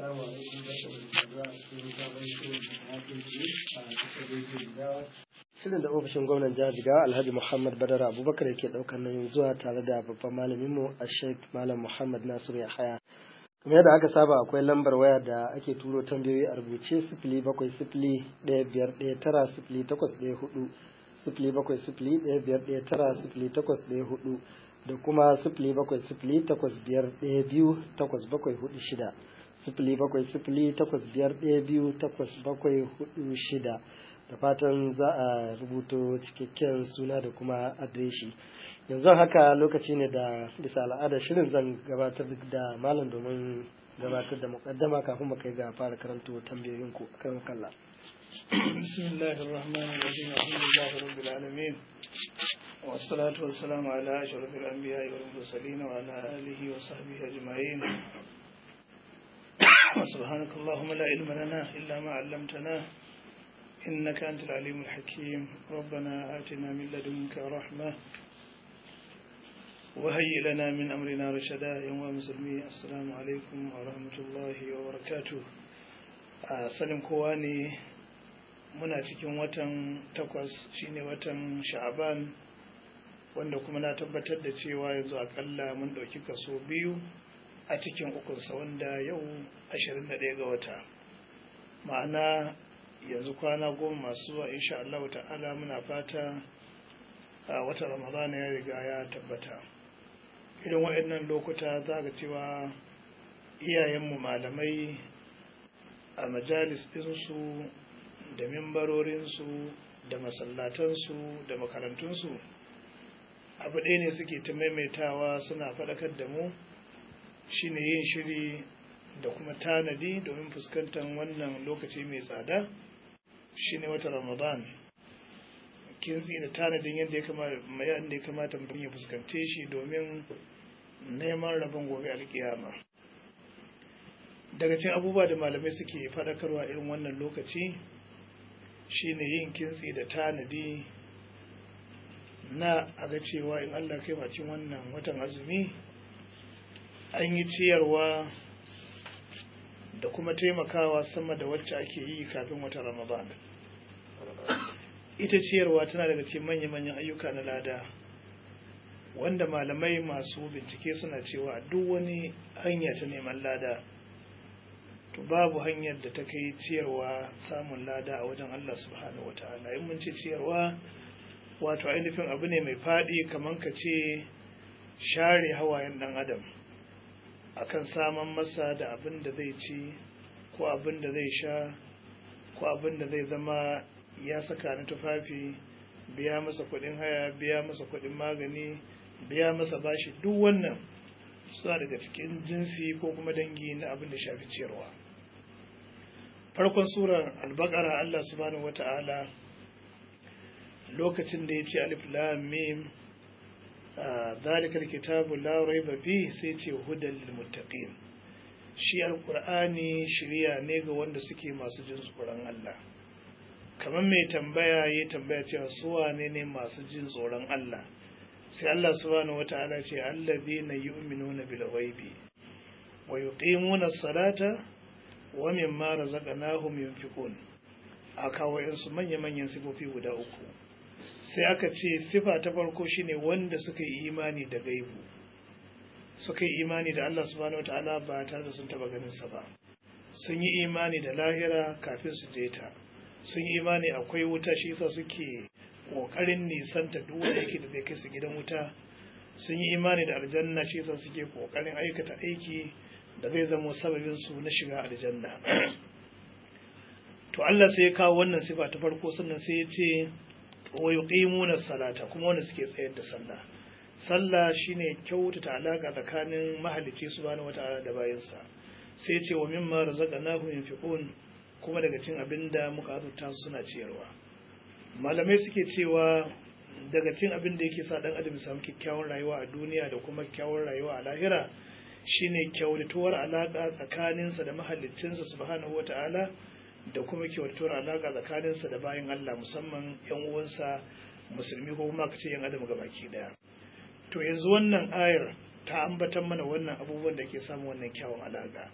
Assalamu alaikum barkamu da saduwa a cikin sabon shirin da hakin ji a cikin rediyo Jigawa. Shirin da ofishin gwamnan jihar Jigawa Alhaji Muhammad Badara Abubakar yake ɗaukar nauyin zuwa tare da babban malaminmu a Sheikh Malam Muhammad Nasiru Yahaya. Kamar yadda aka saba akwai lambar waya da ake turo tambayoyi a rubuce sifili bakwai sifili ɗaya biyar ɗaya tara sifili takwas ɗaya hudu sifili bakwai sifili ɗaya biyar ɗaya tara sifili takwas ɗaya hudu da kuma sifili bakwai sifili takwas biyar ɗaya biyu takwas bakwai hudu shida sifili bakwai sifili takwas biyar ɗaya biyu takwas bakwai hudu shida da fatan za a rubuto cikakken suna da kuma adireshi yanzu haka lokaci ne da bisa al'adar shirin zan gabatar da malam domin gabatar da mukaddama kafin mu kai ga fara karanto tambayoyinku kan kalla بسم الله الرحمن الرحيم الحمد لله رب العالمين والصلاة والسلام على أشرف الأنبياء والمرسلين وعلى آله وصحبه أجمعين سبحانك اللهم لا علم لنا إلا ما علمتنا إنك أنت العليم الحكيم ربنا آتنا من لدنك رحمة وهيئ لنا من أمرنا رشدا يوم مسلمي السلام عليكم ورحمة الله وبركاته sanin kowa ne muna cikin watan takwas shine watan sha'aban wanda kuma na tabbatar da cewa yanzu akalla mun ɗauki kaso biyu a cikin ukunsa wanda yau 21 ga wata ma'ana yanzu kwana goma masu zuwa insha Allah ta'ala muna fata a wata ramadana ya riga ya tabbata irin waɗannan lokuta za ga cewa iyayenmu malamai a majalis ɗinsu da mimbarorinsu da masallatansu da makarantunsu abu ɗaya ne suke ta maimaitawa suna faɗakar da mu shine yin shiri da kuma tanadi domin fuskantar wannan lokaci mai tsada shine wata ramadan kintsi da tanadin yadda ya kamata mutum ya fuskance shi domin neman rabon gobe alkiyama daga cikin abubuwa da malamai suke faɗakarwa irin wannan lokaci shine yin kintsi da tanadi na aga cewa in Allah kai cikin wannan watan azumi an yi ciyarwa da kuma taimakawa sama da wacce ake yi kafin wata ramadan ita ciyarwa tana daga cikin manya-manyan ayyuka na lada wanda malamai masu bincike suna cewa duk wani hanya ta neman lada to babu hanyar da ta kai ciyarwa samun lada a wajen Allah subhanahu wata'ala in mun ce ciyarwa wato ainihin abu ne mai faɗi kamar ka ce share hawayen ɗan adam akan saman masa da abin da zai ci ko abin da zai sha ko abin da zai zama ya saka na tufafi biya masa kuɗin haya biya masa kuɗin magani biya masa bashi duk wannan suna daga cikin jinsi ko kuma dangi na abin da shafi ciyarwa farkon surar albakara Allah subhanahu wata'ala lokacin da ya ce alif lam mim ذلك الكتاب لا ريب فيه sai ce hudan lil muttaqin shi alqur'ani shiriya ne ga wanda suke masu jin tsoron Allah kamar mai tambaya ya tambaya cewa su wane ne masu jin tsoron Allah sai Allah subhanahu wataala ce allazina yu'minuna bil ghaibi wa yuqimuna as-salata wa mimma razaqnahum yunfiqun aka wayansu manya-manyan sifofi guda uku sai aka ce sifa ta farko shine wanda suka yi imani da gaibu suka yi imani da Allah subhanahu wataala ba tare da sun taba ganin sa ba sun yi imani da lahira kafin su je ta sun yi imani akwai wuta shi yasa suke kokarin nisanta duk wanda yake da zai kai su gidan wuta sun yi imani da aljanna shi yasa suke kokarin aikata aiki da zai zama sababin su na shiga aljanna to Allah sai ya kawo wannan sifa ta farko sannan sai ya ce wa yuqimuna salata kuma wanda suke tsayar da sallah sallah shine kyautata alaka tsakanin mahalicci subhanahu wataala da bayansa sai ce wa mimma razaqnahum yunfiqun kuma daga cin abinda muka azurta su suna ciyarwa malamai suke cewa daga cin abin da yake sa dan adam samu kyakkyawan rayuwa a duniya da kuma kyakkyawan rayuwa a lahira shine kyautatuwar alaka tsakaninsa da mahaliccinsa subhanahu wataala da kuma kyautar alaƙa tsakaninsa da bayan Allah musamman ‘yan uwansa musulmi ko kuma ka ce ‘yan adam ga baki ɗaya. To yanzu wannan ayar ta ambatan mana wannan abubuwan da ke samun wannan kyawun alaƙa.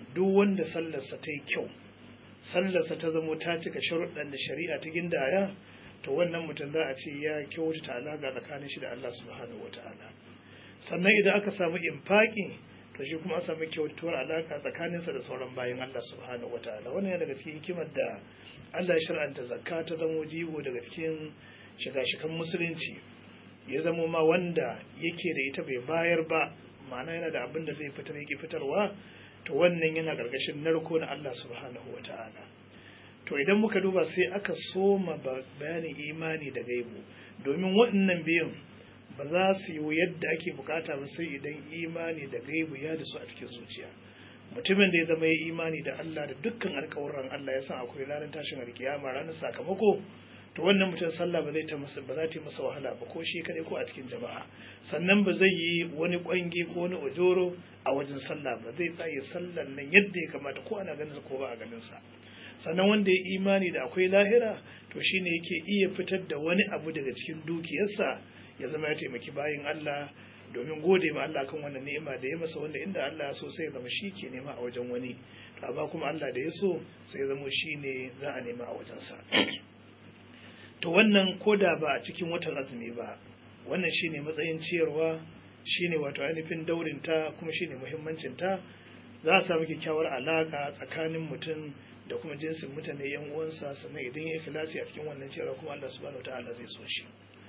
duk wanda sallarsa ta yi kyau sallarsa ta zamo ta cika sharuɗan da shari'a ta gindaya to wannan mutum za a ce ya kyautata alaƙa tsakanin shi da Allah subhanahu wata'ala sannan idan aka samu infaki to shi kuma an samu kyautuwar alaƙa tsakaninsa da sauran bayan Allah subhanahu wata'ala wannan yana daga cikin hikimar da Allah ya shar'anta zakka ta zamo jigo daga cikin shiga-shigan musulunci ya zamo ma wanda yake da ita bai bayar ba ma'ana yana da abin da zai fitar yake fitarwa to wannan yana ƙarƙashin narko na Allah subhanahu wata'ala to idan muka duba sai aka soma bayanin imani da gaibu domin waɗannan biyun ba za su yi yadda ake bukata ba sai idan imani da gaibu ya da su a cikin zuciya mutumin da ya zama ya imani da Allah da dukkan alƙawuran Allah ya san akwai ranar tashin alkiyama ranar sakamako to wannan mutum sallah ba zai ta masa ba za ta yi masa wahala ba ko shi kadai ko a cikin jama'a sannan ba zai yi wani kwangi ko wani ojoro a wajen sallah ba zai tsaye sallan nan yadda ya kamata ko ana ganin ko ba a ganin sa sannan wanda ya imani da akwai lahira to shine yake iya fitar da wani abu daga cikin dukiyarsa ya zama ya taimaki bayin Allah domin gode ma Allah kan wannan ni'ima da ya masa wanda inda Allah ya so sai ya zama shi ke nema a wajen wani to amma kuma Allah da ya so sai ya zama shi ne za a nema a wajensa to wannan koda ba a cikin watan azumi ba wannan shine matsayin ciyarwa shine wato ainihin daurinta kuma shine muhimmancinta za a samu kyakkyawar alaka tsakanin mutum da kuma jinsin mutane yan uwansa sannan idan ya ikhlasi a cikin wannan cewa kuma Allah subhanahu wataala zai so shi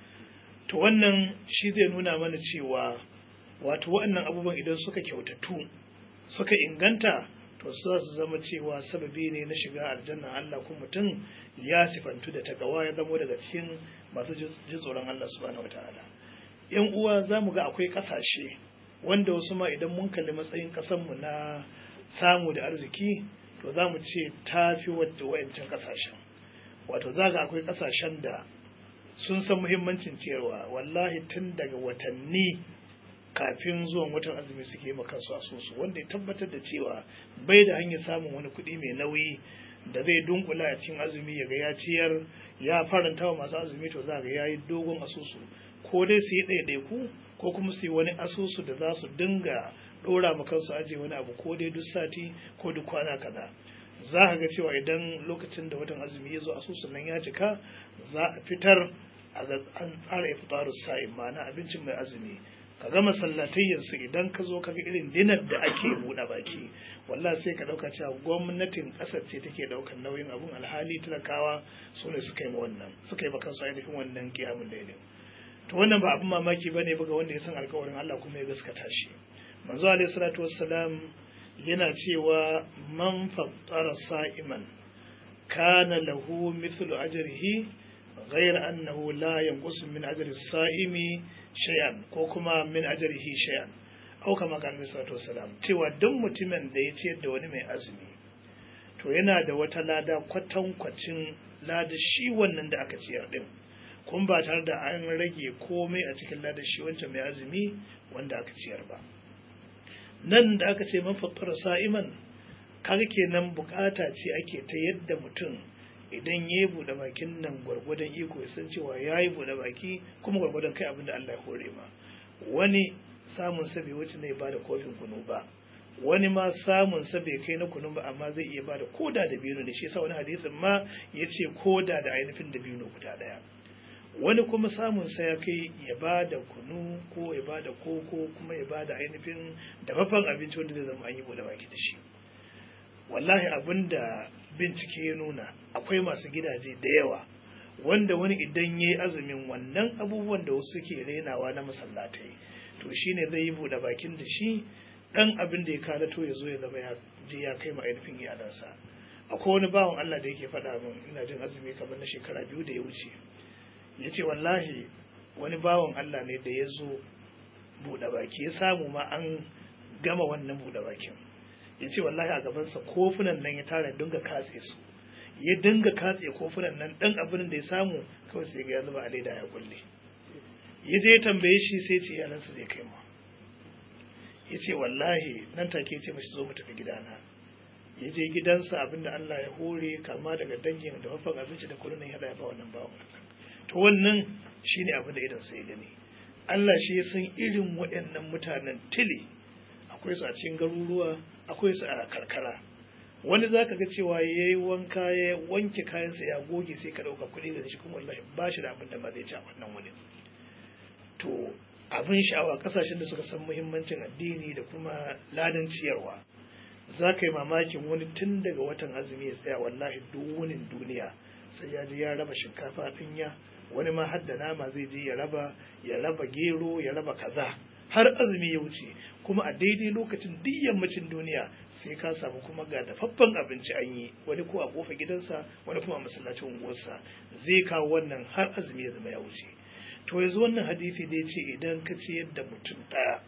to wannan shi zai nuna mana cewa wato waɗannan abubuwan idan suka kyautatu suka inganta to su su zama cewa sababi ne na shiga aljanna Allah kuma mutum ya sifantu da takawa ya zamo daga cikin masu ji tsoron Allah subhanahu wataala yan uwa za mu ga akwai ƙasashe wanda wasu ma idan mun kalli matsayin ƙasanmu na samu da arziki to za mu ce ta fi wadda wayancan kasashen wato za ga akwai kasashen da sun san muhimmancin ciyarwa wallahi tun daga watanni kafin zuwan watan azumi suke yi kansu asusu wanda ya tabbatar da cewa bai da hanyar samun wani kuɗi mai nauyi da zai dunkula a cikin azumi ya ga ya ciyar ya faranta wa masu azumi to za ga ya yi dogon asusu ko dai su yi ɗaiɗaiku ko kuma su yi wani asusu da za su dinga ɗora ma kansu aje wani abu ko dai duk sati ko duk kwana kaza za ka ga cewa idan lokacin da watan azumi ya zo asusun nan ya cika za a fitar an tsara iftaru sa'in ma'ana abincin mai azumi ka gama sallatayyansu idan ka zo ka ga irin dinar da ake buɗe baki wallah sai ka ɗauka cewa gwamnatin ƙasar ce take ɗaukar nauyin abun alhali talakawa su ne suka yi ma wannan suka yi ma kansu ainihin wannan kiyamun daidai to wannan ba abin mamaki bane ba ga wanda ya san alkawarin Allah kuma ya gaskata shi manzo alaihi salatu wassalam yana cewa man fattara sa'iman kana lahu mithlu ajrihi ghayra annahu la yanqusu min ajri as-sa'imi shay'an ko kuma min ajrihi shay'an au kama kan salatu wassalam cewa duk mutumin da ya ciyar da wani mai azumi to yana da wata lada kwatankwacin lada shi wannan da aka ciyar din kun ba tare da an rage komai a cikin lada shi wancan mai azumi wanda aka ciyar ba nan da aka ce mafakkar sa'iman kaga kenan bukata ce ake ta yadda mutum idan ya yi buɗe bakin nan gwargwadon iko ya san cewa ya yi buɗe baki kuma gwargwadon kai abin da Allah ya hore ma wani samun sa bai wuce ne ba da kofin kunu ba wani ma samun sa bai kai na kunu ba amma zai iya ba da koda da biyu ne shi yasa wani hadisin ma ya ce koda da ainihin da biyu guda ɗaya wani kuma samun sa ya kai ya ba da kunu ko ya ba da koko kuma ya ba da ainihin dafaffen abinci wanda zai zama an yi bude baki da shi wallahi abin da bincike ya nuna akwai masu gidaje da yawa wanda wani idan ya yi azumin wannan abubuwan da wasu suke rainawa na masallatai to shine zai yi bude bakin da shi dan abin da ya kalato ya zo ya zama ya je ya kai ma ainihin iyalansa akwai wani bawan Allah da yake faɗa min ina jin azumi kamar na shekara biyu da ya wuce ya ce wallahi wani bawan Allah ne da ya zo buɗe baki ya samu ma an gama wannan buɗe bakin ya ce wallahi a gabansa kofunan nan ya tara dinga katse su ya dinga katse kofunan nan ɗan abin da ya samu kawai sai ga ya zuba a leda ya kulle ya je ya tambaye shi sai ce iyalansa zai kai ma ya ce wallahi nan take ce mashi zo mu tafi gidana ya je gidansa abinda Allah ya hore kama daga dangin da mafan abinci da kullun ya ba wannan bawan Allah to wannan shine abin da idan sai gani Allah shi ya san irin waɗannan mutanen tili akwai su a cikin garuruwa akwai su a karkara wani za ka ga cewa ya yi wanka ya wanke kayansa ya goge sai ka ɗauka kuɗi da shi kuma wallahi ba shi da abin da ma zai ci a wannan wani to abin sha'awa kasashen da suka san muhimmancin addini da kuma ladan ciyarwa za ka yi mamakin wani tun daga watan azumi ya tsaya wallahi duwunin duniya sai ya ji ya raba shinkafa ɗinya wani ma har da nama zai je ya raba ya raba gero ya raba kaza har azumi ya wuce kuma a daidai lokacin duk yammacin duniya sai ka samu kuma ga dafaffen abinci an yi wani ko a kofa gidansa wani kuma a masallacin unguwarsa zai kawo wannan har azumi ya zama ya wuce to yanzu wannan hadisi da ya ce idan ka ce yadda mutum ɗaya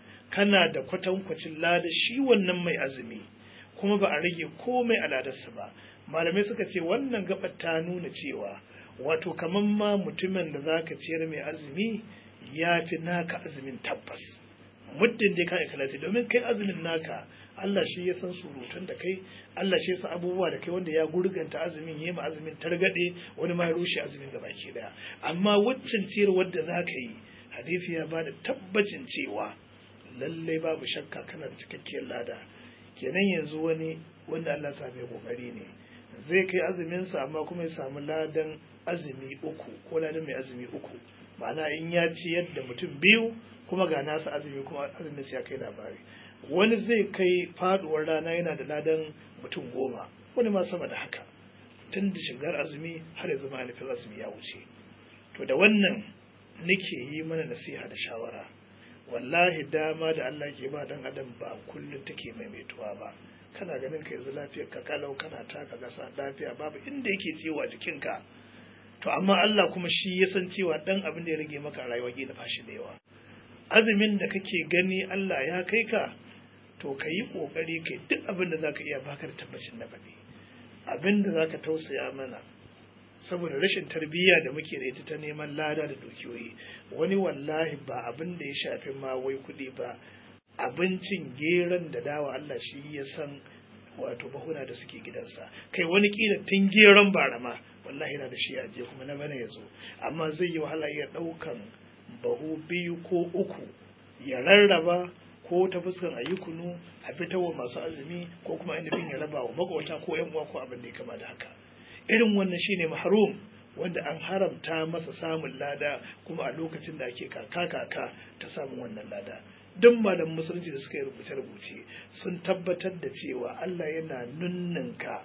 kana da kwatankwacin lada shi wannan mai azumi kuma ba a rage komai a ladarsa ba malamai suka ce wannan gabar ta nuna cewa wato kamar ma mutumin da zaka ciyar mai azumi ya fi naka azumin tabbas muddin dai ka ikhlasi domin kai azumin naka Allah shi ya san surutun da kai Allah shi ya san abubuwa da kai wanda ya gurganta azumin yi ma azumin targade wani ma ya rushe azumin gaba ke daya amma waccan ciyar wadda za ka yi hadisi ya bada tabbacin cewa lallai babu shakka kana da cikakkiyar lada kenan yanzu wani wanda Allah sa mai kokari ne zai kai azumin sa amma kuma ya samu ladan azumi uku ko ladan mai azumi uku ma'ana in ya ciyar da mutum biyu kuma ga nasa azumi kuma azumin sa ya kai labari wani zai kai faduwar rana yana da ladan mutum goma wani ma sama da haka tun da shigar azumi har ya zama nufin azumi ya wuce to da wannan nake yi mana nasiha da shawara wallahi dama da Allah ke ba dan adam ba kullum take maimaituwa ba kana ganin ka yanzu lafiyar ka kalau kana taka gasa lafiya babu inda yake ciwo a jikinka to amma Allah kuma shi ya san cewa dan abin da ya rage maka a rayuwa kila fashi da yawa azumin da kake gani Allah ya kai ka to ka yi kokari kai duk abin da zaka iya baka da tabbacin na baɗi abin da zaka tausaya mana saboda rashin tarbiyya da muke da ita ta neman lada da dukiyoyi wani wallahi ba abin da ya shafi ma wai kuɗi ba abincin geron da dawa Allah shi ya san wato bahuna da suke gidansa kai wani kila tun geron barama wallahi yana da shi a je kuma na bana ya zo amma zai yi wahala ya ɗaukan bahu biyu ko uku ya rarraba ko ta fuskar a yi kunu a fitarwa masu azumi ko kuma ainihin ya raba wa makwata ko yan uwa ko abin da ya kama da haka irin wannan shine mahrum wanda an haramta masa samun lada kuma a lokacin da ake kaka kaka ta samun wannan lada duk malam musulunci da suka yi rubuce-rubuce sun tabbatar da cewa Allah yana nunnanka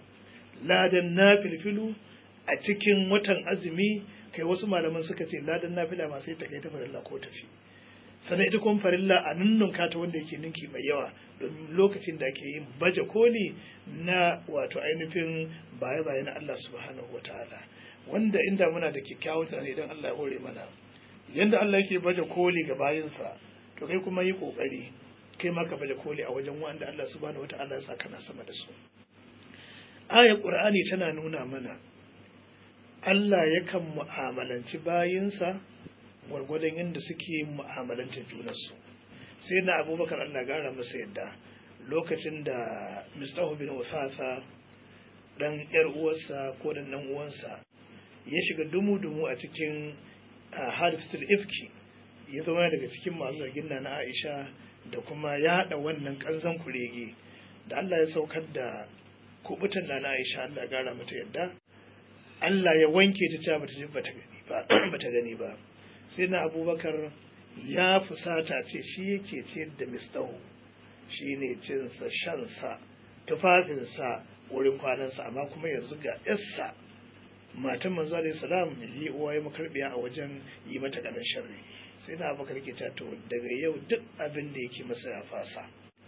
ladan na filfilu a cikin watan azumi kai wasu malaman suka ce ladan nafila ma sai ta kai ta farilla ko tafi sannan ita kuma farilla a nunnunka ta wanda yake ninki mai yawa domin lokacin da ake yin baje koli na wato ainihin baye-baye na Allah subhanahu wataala wanda inda muna da kyakkyawan tunani idan Allah ya hore mana yanda Allah yake baje koli ga bayinsa to kai kuma yi kokari kai ma ka baje koli a wajen wanda Allah subhanahu wataala ya sa kana sama da su ayar qur'ani tana nuna mana Allah yakan mu'amalanci bayinsa gwargwadon yadda suke mu'amalantar junansu sai na abubakar Allah gara masa yadda lokacin da mistahu bin wasasa dan yar uwarsa ko dan dan uwansa ya shiga dumu-dumu a cikin hadisul ifki ya zama daga cikin masu zargin na Aisha da kuma ya haɗa wannan kanzan kurege da Allah ya saukar da kubutan na Aisha Allah gara mata yadda Allah ya wanke ta cewa bata gani ba bata gani ba sai na abubakar ya fusata ce shi yake ciyar da mistahu shi ne cinsa shansa tufafinsa wurin kwanansa amma kuma yanzu ga yarsa matan manzo alaihi salam yi uwa ya makarbiya a wajen yi mata kadan sharri sai na abubakar ke ta to daga yau duk abin da yake masa ya fasa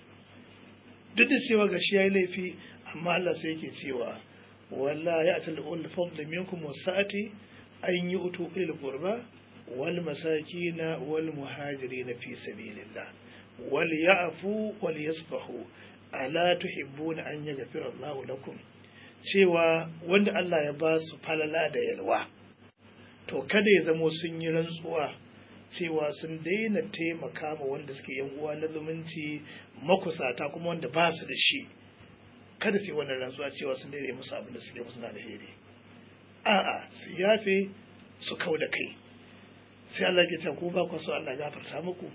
duk da cewa ga shi yayi laifi amma Allah sai yake cewa walla ya atal ul fadl minkum wasati an yi utu ilal qurba والمساكين والمهاجرين في سبيل الله وليعفوا وليصفحوا ألا تحبون أن يغفر الله لكم cewa wanda Allah ya ba su falala da yalwa to kada ya zamo sun yi rantsuwa cewa sun daina taimaka ma wanda suke yan uwa na zumunci makusata kuma wanda ba su da shi kada su yi wannan rantsuwa cewa sun daina musu abin da suke musu na alheri a'a su yafe su kau da kai sai Allah ke ce ku ba ku so Allah gafarta muku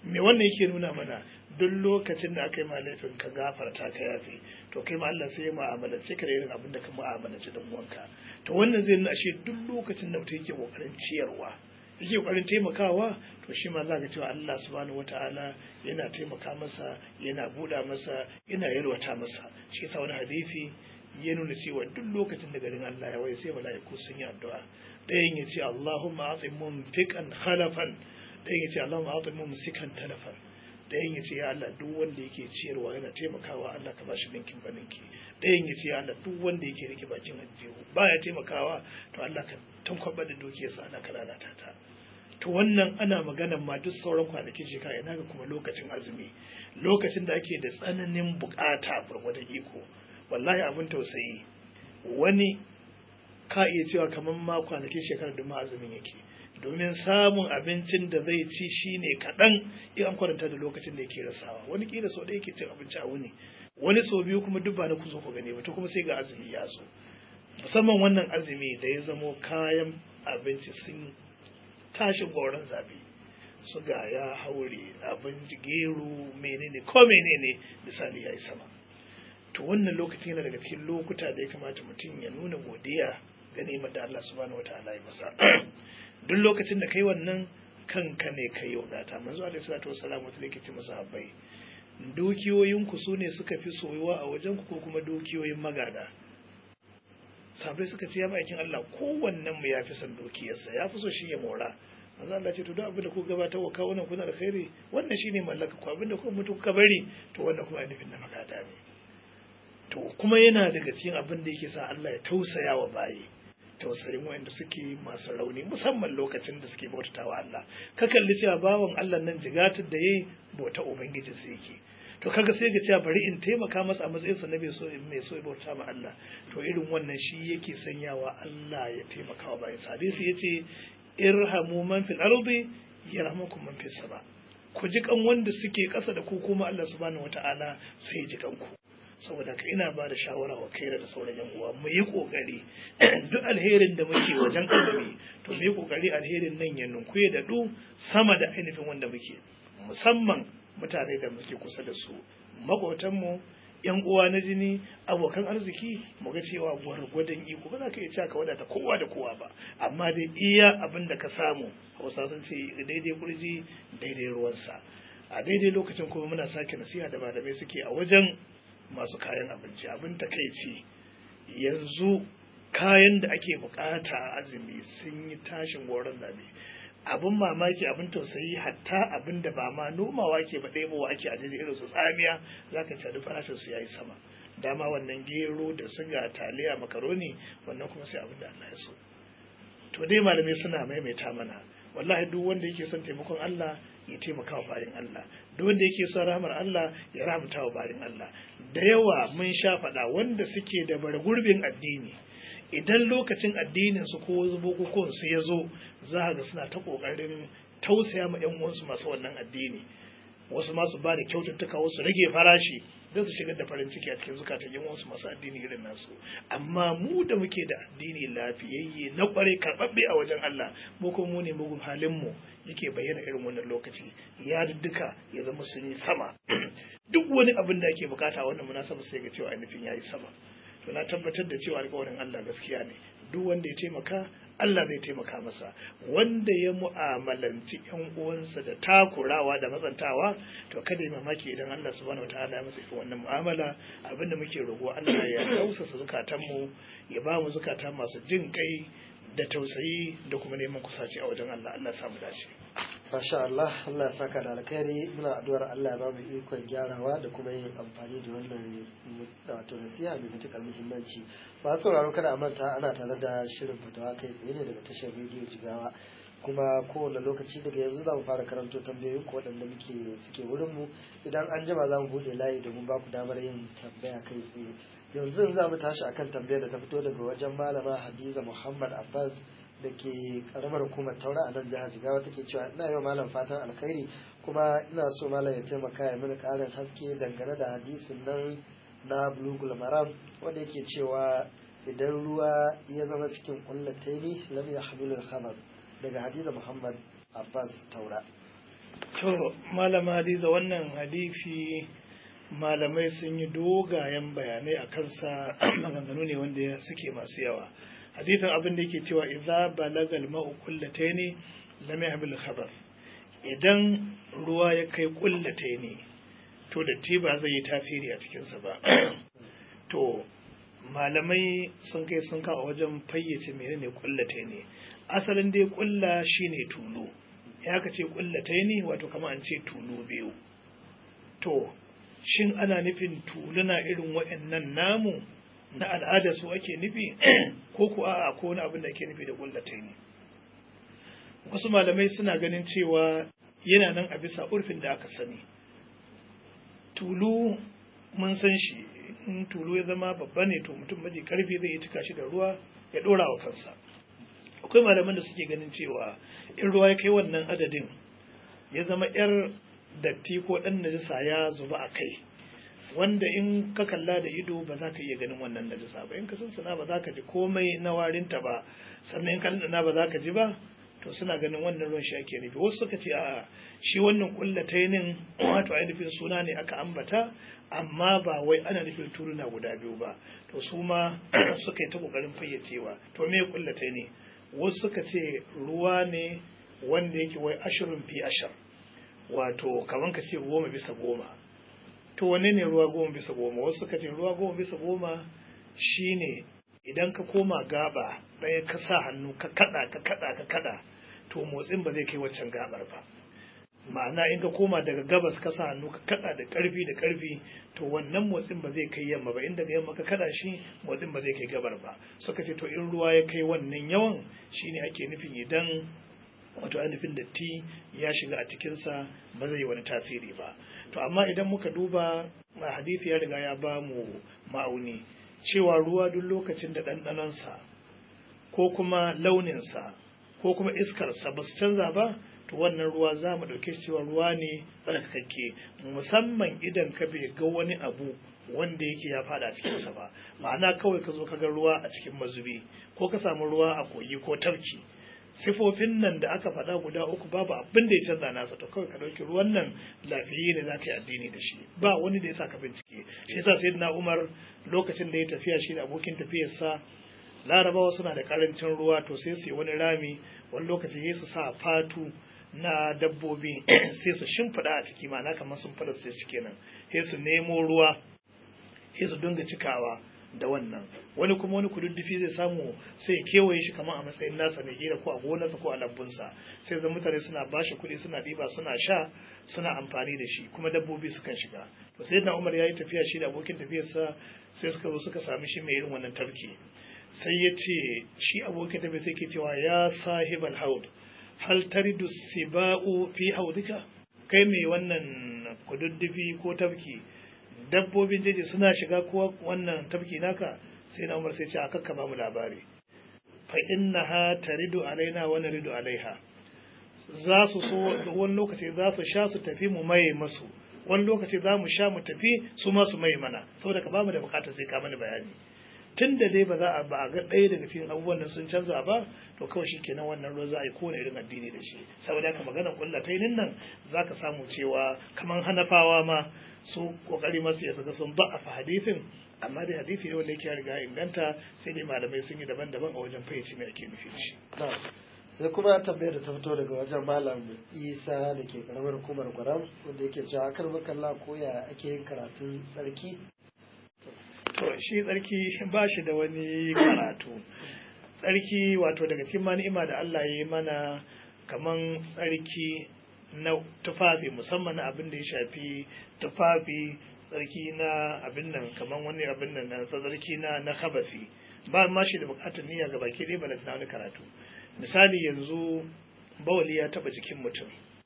me wannan yake nuna mana duk lokacin da aka yi ma laifin ka gafarta ka yafe to kai ma Allah sai ya mu'amalance ka da irin abin da ka mu'amalance dan uwanka to wannan zai nuna ashe duk lokacin da mutum yake kokarin ciyarwa yake kokarin taimakawa to shi ma za ka cewa Allah subhanahu wataala yana taimaka masa yana buɗa masa yana yalwata masa shi yasa wani hadisi ya nuna cewa duk lokacin da garin Allah ya waye sai mala'iku sun yi addu'a ɗayan ya ce Allahumma a'ti mumfiqan khalafan ɗayan ya ce Allahumma a'ti mumsikan talafan ɗayan ya ce ya Allah duk wanda yake ciyarwa yana taimakawa Allah ka bashi ninkin ba ninki ɗayan ya ce ya Allah duk wanda yake rike bakin aljihu baya taimakawa to Allah ka tankwaba da dukiyarsa Allah ka lalata ta to wannan ana magana ma duk sauran kwanakin shekara ina ga kuma lokacin azumi lokacin da ake da tsananin bukata gwargwadon iko wallahi abin tausayi wani ka iya cewa kamar ma kwanakin shekarar da ma azumin yake domin samun abincin da zai ci shine kaɗan in an kwaranta da lokacin da yake rasawa wani kila sau da yake cin abinci a wuni wani sau biyu kuma duk ba na kuzo ku gane ba to kuma sai ga azumi ya zo musamman wannan azumi da ya zamo kayan abinci sun tashi goron zabi suga ya haure abinci gero menene ko menene misali ya yi sama to wannan lokacin yana daga cikin lokuta da ya kamata mutum ya nuna godiya ga ni'imar da Allah subhanahu wataala ya masa duk lokacin da kai wannan kanka ne kai wadata manzo alaihi salatu wassalam wata yake ce masa habbai dukiyoyin ku sune suka fi soyuwa a wajen ku ko kuma dukiyoyin magada sabai suka ce ya bakin Allah kowannen mu ya fi son dukiyarsa ya fi so shi ya mora manzo Allah ce to duk abin da ku gabatar wa kawo nan kuna alkhairi wannan shine mallaka ku abin da ku mutu kuka bari to wannan kuma nufin na magada ne to kuma yana daga cikin abin da yake sa Allah ya tausaya wa bayi tausayin wanda suke masu rauni musamman lokacin da suke bautata wa Allah ka kalli cewa bawan Allah nan jigatar da yayi bauta ubangijin sa yake to kaga sai ga cewa bari in taimaka masa a matsayin sa na mai so mai so ya bauta ma Allah to irin wannan shi yake sanyawa Allah ya taimaka wa bayin sa hadisi yace irhamu man fil ardi yarhamukum man fis sama ku ji kan wanda suke ƙasa da ku kuma Allah subhanahu wataala sai ji kanku saboda ka ina ba da shawara wa kai da sauran yan uwa mu yi kokari duk alherin da muke wajen azumi to mu yi kokari alherin nan ya nunku ya dadu sama da ainihin wanda muke musamman mutane da muke kusa da su makotan mu yan uwa na jini abokan arziki mu ga cewa gwargwadon iko ba za ka iya cewa ka wadata kowa da kowa ba amma dai iya abin da ka samu hausa sun ce daidai kurji daidai ruwansa a daidai lokacin kuma muna sake nasiha da malamai suke a wajen masu kayan abinci abin takaici yanzu kayan da ake bukata a azumi sun yi tashin goron zabe abin mamaki abin tausayi hatta abin da ba ma nomawa ke ba ɗebowa ake a daidai irin su tsamiya za ka cari farashin su yayi sama dama wannan gero da siga taliya makaroni wannan kuma sai abin da Allah ya so to dai malamai suna maimaita mana wallahi duk wanda yake son taimakon Allah ya taimaka wa bayan Allah duk wanda yake son rahmar Allah ya rahmata wa bayan Allah da yawa mun sha faɗa wanda suke da bara gurbin addini idan lokacin addinin su ko bukukuwan su ya zo za ga suna ta kokarin tausaya ma yan uwansu masu wannan addini wasu masu ba da kyaututtuka wasu rage farashi don su shigar da farin ciki a cikin zukatan yan uwansu masu addini irin nasu amma mu da muke da addini lafiyayye na kware karɓaɓɓe a wajen Allah mu kuma mu ne mugun halin mu yake bayyana irin wannan lokaci ya duka ya zama sun yi sama duk wani abin da ake bukata a wannan munasaba sai ga cewa ainihin ya yi sama to na tabbatar da cewa alƙawarin Allah gaskiya ne duk wanda ya taimaka Allah zai taimaka masa wanda ya mu'amalanci ƴan uwansa da takurawa da matsantawa to kada ya mamaki idan Allah subhanahu wataala ya masa wannan mu'amala abinda muke roƙo Allah ya tausasa zukatanmu ya ba mu zukata masu jin kai da tausayi da kuma neman kusaci a wajen Allah Allah samu dace Masha Allah, Allah ya saka da alkhairi muna addu'ar Allah ya ba mu ikon gyarawa da kuma yin amfani da wannan wato nasiha mai matuƙar muhimmanci. Masu sauraro kada a manta ana tare da shirin fatawa kai tsaye ne daga tashar rediyo Jigawa. kuma kowane lokaci daga yanzu za mu fara karanto tambayoyin ku waɗanda muke suke wurin mu idan an jima za mu buɗe layi domin ba ku damar yin tambaya kai tsaye yanzu za mu tashi akan tambayar da ta fito daga wajen malama Hadiza Muhammad Abbas da ke karamar hukumar taura a nan jihar jigawa take cewa ina yau malam fatan alkhairi kuma ina so malam ya taimaka ya mini karin haske dangane da hadisin nan na bulugul maram wanda yake cewa idan ruwa ya zama cikin kullataini lam yahmilu al-khabar daga hadiza muhammad abbas taura to malama hadiza wannan hadisi malamai sun yi dogayen bayanai a kansa maganganu ne wanda suke masu yawa hadisin abin da yake cewa idza balagal ma'u kullataini lam yahmil khabath idan ruwa ya kai kullataini to da ba zai yi tasiri a cikinsa ba to malamai sun kai sun kawo wajen fayyace menene kullataini asalin dai kulla shine tulu ya ka ce kullataini wato kamar an ce tulu biyu to shin ana nufin tuluna irin waɗannan namu na al'ada su ake nufi ko ku a'a ko wani abin da ake nufi da kullatai ne wasu malamai suna ganin cewa yana nan a bisa urfin da aka sani tulu mun san shi in tulu ya zama babba ne to mutum maji karfi zai yi cika shi da ruwa ya dora wa kansa akwai malaman da suke ganin cewa in ruwa ya kai wannan adadin ya zama yar datti ko ɗan najisa ya zuba a kai wanda in ka kalla da ido ba za ka iya ganin wannan najisa ba in ka sansana ba za ka ji komai na warinta ba sannan in ka ɗanɗana ba za ka ji ba to suna ganin wannan ruwan shi ake nufi wasu suka ce a shi wannan kullatainin wato ainihin suna ne aka ambata amma ba wai ana nufin turuna guda biyu ba to su ma suka yi ta kokarin fayyacewa to me kullataini wasu suka ce ruwa ne wanda yake wai ashirin fi ashar wato kaman ka ce goma bisa goma to wanne ne ruwa goma bisa goma wasu suka ce ruwa goma bisa goma shine idan ka koma gaba ɗaya ka sa hannu ka kada ka kada ka kada to motsin ba zai kai waccan gabar ba ma'ana in ka koma daga gabas ka sa hannu ka kada da karfi da karfi to wannan motsin ba zai kai yamma ba in daga yamma ka kada shi motsin ba zai kai gabar ba suka ce to in ruwa ya kai wannan yawan shine ake nufin idan wato ainihin datti ya shiga a cikinsa ba zai yi wani tasiri ba to amma idan muka duba a hadisi ya riga ya ba mu ma'auni cewa ruwa duk lokacin da ɗanɗanonsa ko kuma launinsa ko kuma iskarsa ba su canza ba to wannan ruwa za mu ɗauke cewa ruwa ne tsarkakakke musamman idan ka bai ga wani abu wanda yake ya fada a cikinsa ba ma'ana kawai ka zo ka ga ruwa a cikin mazubi ko ka samu ruwa a kogi ko tafki sifofin nan da aka faɗa guda uku babu abin da ya canza nasa to kawai ka ɗauki ruwan nan lafiyayye ne za ka yi addini da shi ba wani da ya sa ka bincike shi yasa sai na umar lokacin da ya tafiya shi da abokin tafiyarsa larabawa suna da karancin ruwa to sai su yi wani rami wani lokaci sai su sa fatu na dabbobi sai su shimfiɗa a ciki ma'ana kamar sun fara sai shi kenan sai su nemo ruwa sai su dinga cikawa da wannan wani kuma wani kududdufi zai samu sai ya kewaye shi kamar a matsayin nasa ne kila ko a gonarsa ko a lambunsa sai zan mutane suna bashi kuɗi suna ɗiba suna sha suna amfani da shi kuma dabbobi sukan shiga to sai na umar ya yi tafiya shi da abokin tafiyarsa sai suka zo suka sami shi mai irin wannan tafki sai ya ce shi abokin tafiya sai ke cewa ya sahibal haud hal taridu siba'u fi haudika kai mai wannan kududdufi ko tafki dabbobin jeji suna shiga kuwa wannan tafki naka sai na umar sai ce a kakka ba mu labari fa innaha taridu alaina wa naridu alaiha za su so wani lokaci za su sha su tafi mu maye masu wani lokaci za mu sha mu tafi su ma su maye mana saboda ka ba mu da bukatar sai ka mana bayani tun da dai ba za a ba a ga ɗaya daga cikin abubuwan da sun canza ba to kawai shi kenan wannan ruwa za a yi kowane irin addini da shi saboda haka maganar kullatainin nan za ka samu cewa kamar hanafawa ma su kokari masu ya saka sun ba'afa hadisin amma dai hadisi ne wanda yake ya riga inganta sai dai malamai sun yi daban-daban a wajen fayyace me ake nufi da shi sai kuma tambayar da ta fito daga wajen malam isa da ke karamar hukumar gwaram wanda yake cewa akar makalla ko ya ake yin karatun tsarki to shi tsarki ba shi da wani karatu tsarki wato daga cikin ma ni'ima da Allah ya yi mana kaman tsarki na tufafi musamman na abin da ya shafi tufafi tsarki na abin nan kaman wani abin nan na tsarki na na habasi ba ma shi da bukatar niyya ga baki ɗaya balanta na wani karatu misali yanzu bawali ya taba jikin mutum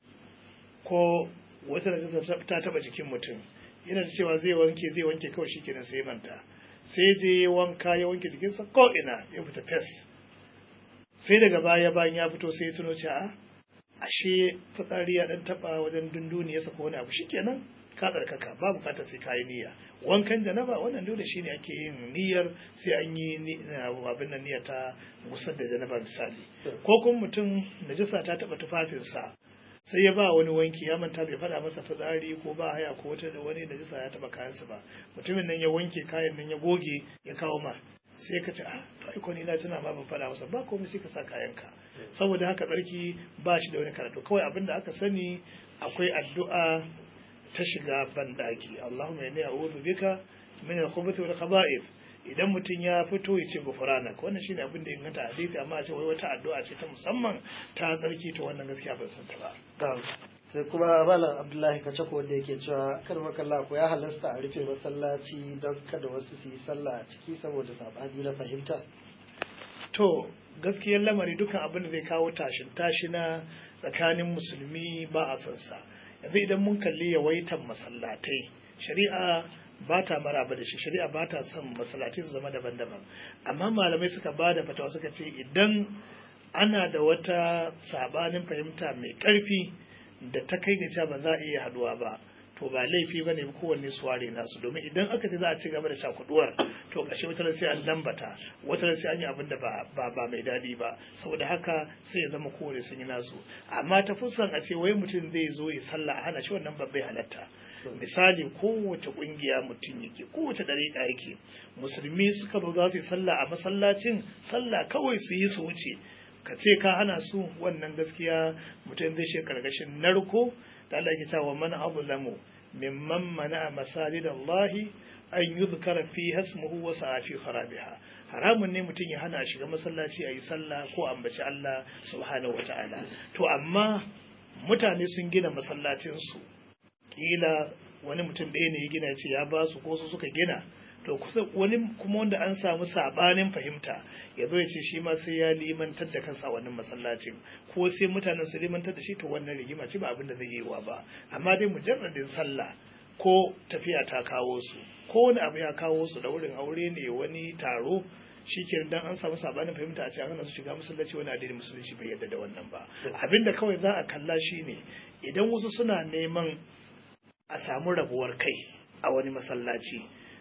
ko wata da ta taba jikin mutum yana da cewa zai wanke zai wanke kawai shi kenan sai manta sai je ya wanka ya wanke jikinsa ko ina ya fita fes sai daga baya bayan ya fito sai ya tuno cewa ashe fitsari ya dan taba wajen dunduniyarsa ko wani abu shikenan ka tsarkaka ba bukata sai kayi niyya wankan janaba wannan dole shine ake yin niyyar sai an yi abin nan niyya ta gusar da janaba misali ko kuma mutum najasa ta taba tufafinsa sai ya ba wani wanki ya manta bai faɗa masa fitsari ko ba haya ko wata da wani da jisa ya taɓa kayansa ba mutumin nan ya wanke kayan nan ya goge ya kawo ma sai ka ce ah to ai ni na tuna ma ban faɗa masa ba komai sai ka sa kayanka saboda haka tsarki ba shi da wani karatu kawai abin da aka sani akwai addu'a ta shiga banɗaki Allahumma inni a'udhu bika min al-khubuthi wal khaba'ith idan mutum ya fito ya ce gufuranak wannan shine abin da inganta hadisi amma a ce wai wata addu'a ce ta musamman ta tsarki to wannan gaskiya ban san ta ba sai kuma malam abdullahi kace ko wanda yake cewa kar makalla ko ya halasta a rufe masallaci don kada wasu su yi sallah a ciki saboda sabani na fahimta to gaskiyar lamari dukan abin da zai kawo tashin tashina tsakanin musulmi ba a son sa yanzu idan mun kalli yawaitan masallatai shari'a ba ta maraba da shi shari'a ba ta son masallatai su zama daban-daban amma malamai suka ba da fatawa suka ce idan ana da wata sabanin fahimta mai ƙarfi da ta kai ga cewa ba za a iya haduwa ba to ba laifi bane kowanne su ware nasu domin idan aka ce za a ci gaba da shakuduwar to ƙarshe wata sai an lambata wata sai an yi abin da ba ba mai daɗi ba saboda haka sai ya zama kowanne sun yi nasu amma ta fuskan a ce wai mutum zai zo ya sallah a hana shi wannan babbai halatta misali kowace kungiya mutum yake kowace dariƙa yake musulmi suka zo za su yi sallah a masallacin sallah kawai su yi su wuce ka ce ka hana su wannan gaskiya mutum zai shi karkashin narko da Allah ke cewa man azlamu mimman mana masajid Allah an yuzkara fi hasmuhu wa sa'a fi kharabiha haramun ne mutum ya hana shiga masallaci a yi sallah ko ambaci Allah subhanahu wataala to amma mutane sun gina masallacinsu kila wani mutum ɗaya ne ya gina ce ya ba su ko su suka gina to kusa wani kuma wanda an samu sabanin fahimta ya zo ya ce shi ma sai ya limantar da kansa wannan masallacin ko sai mutanen su limantar da shi to wannan rigima ce ba abin da zai yi wa ba amma dai mujarradin sallah ko tafiya ta kawo su ko wani abu ya kawo su da wurin aure ne wani taro shi ke dan an samu sabanin fahimta a ce an su shiga masallaci wani addinin musulunci bai yadda da wannan ba abinda kawai za a kalla shine idan wasu suna neman a samu rabuwar kai a wani masallaci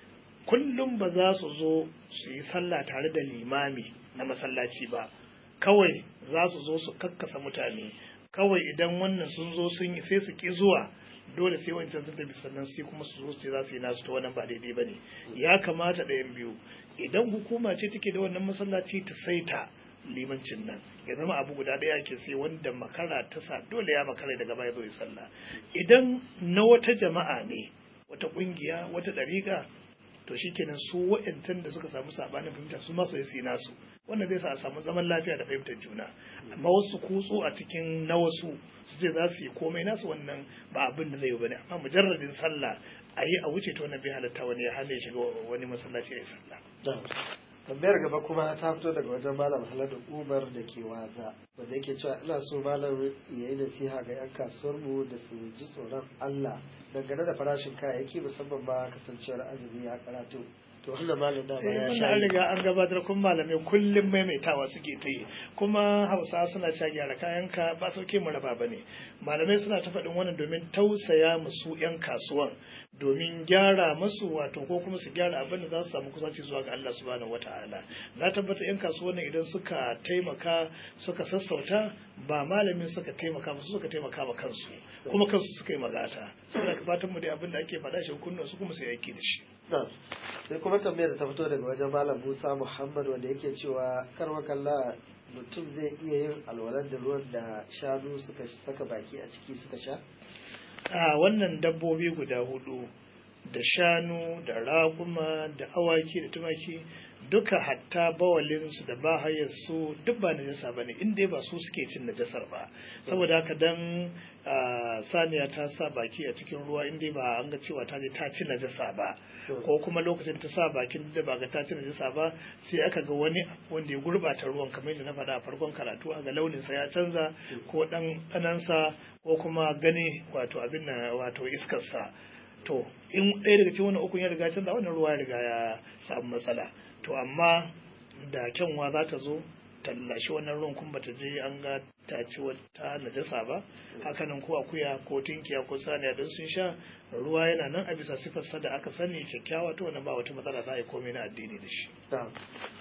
kullum ba za su zo su yi sallah tare da limami na masallaci ba kawai za su zo su kakkasa mutane kawai idan wannan sun zo sun yi sai su ki zuwa dole sai wancan sun tafi sannan sai kuma su zo sai za su yi nasu ta wannan ba daidai ba ne ya kamata ɗayan biyu idan hukuma ce take da wannan masallaci ta saita limancin nan ya zama abu guda ɗaya ke sai wanda makara ta sa dole ya makara daga baya zo ya sallah idan na wata jama'a ne wata ƙungiya wata ɗariƙa to shikenan su wa'yantan da suka samu sabanin fahimta su masu yi nasu wannan zai sa a samu zaman lafiya da fahimtar juna amma wasu kutsu a cikin na wasu su ce za su yi komai nasu wannan ba abin da zai yi bane amma mujarradin sallah a yi a wuce ta wannan bai halatta wani ya hana ya shiga wani masallaci ya yi sallah tambayar gaba kuma ta fito daga wajen malam haladu umar da ke waza wanda yake cewa ina so malam ya yi nasiha ga 'yan kasuwar mu da su ji tsoron allah dangane da farashin kayayyaki musamman ma kasancewar azumi ya karatu to wannan malam da ya sha an riga an gabatar kun malamai kullum maimaitawa suke ta yi kuma hausa suna cewa gyara kayanka ba sauke mu raba bane malamai suna ta faɗin wannan domin tausaya musu 'yan kasuwan domin gyara masu wato ko kuma su gyara abin da za su samu kusanci zuwa ga Allah subhanahu wataala na tabbata yan kasuwan idan suka taimaka suka sassauta ba malamin suka taimaka musu suka taimaka ma kansu kuma kansu suka yi magata saboda ka fatan mu dai abin da ake faɗa shi kunnan su kuma su aiki da shi sai kuma tambayar da ta fito daga wajen malam Musa Muhammad wanda yake cewa karmakalla mutum zai iya yin alwalar da ruwan da shanu suka saka baki a ciki suka sha a wannan dabbobi guda hudu da shanu da raguma da awaki da tumaki duka hatta bawalinsu da bahayarsu duk ba najasa ba ne inda ba su suke cin najasar ba saboda haka dan saniya ta sa baki a cikin ruwa inda ba an ga cewa ta je ta ci najasa ba ko kuma lokacin ta sa bakin da ba ga ta ci najasa ba sai aka ga wani wanda ya gurbata ruwan kamar yadda na faɗa a farkon karatu a ga launinsa ya canza ko ɗan ɗanansa ko kuma gani wato abin na wato iskarsa to in ɗaya daga cikin wannan ukun ya riga canza wannan ruwa ya riga ya samu matsala to amma da kyanwa za ta zo tallashi wannan ruwan kuma bata je an ga ta ci wata najasa ba hakanan ko akuya ko tinkiya ko saniya don sun sha ruwa yana nan a bisa sifarsa da aka sani kyakkyawa to wannan ba wata matsala za a yi komai na addini da shi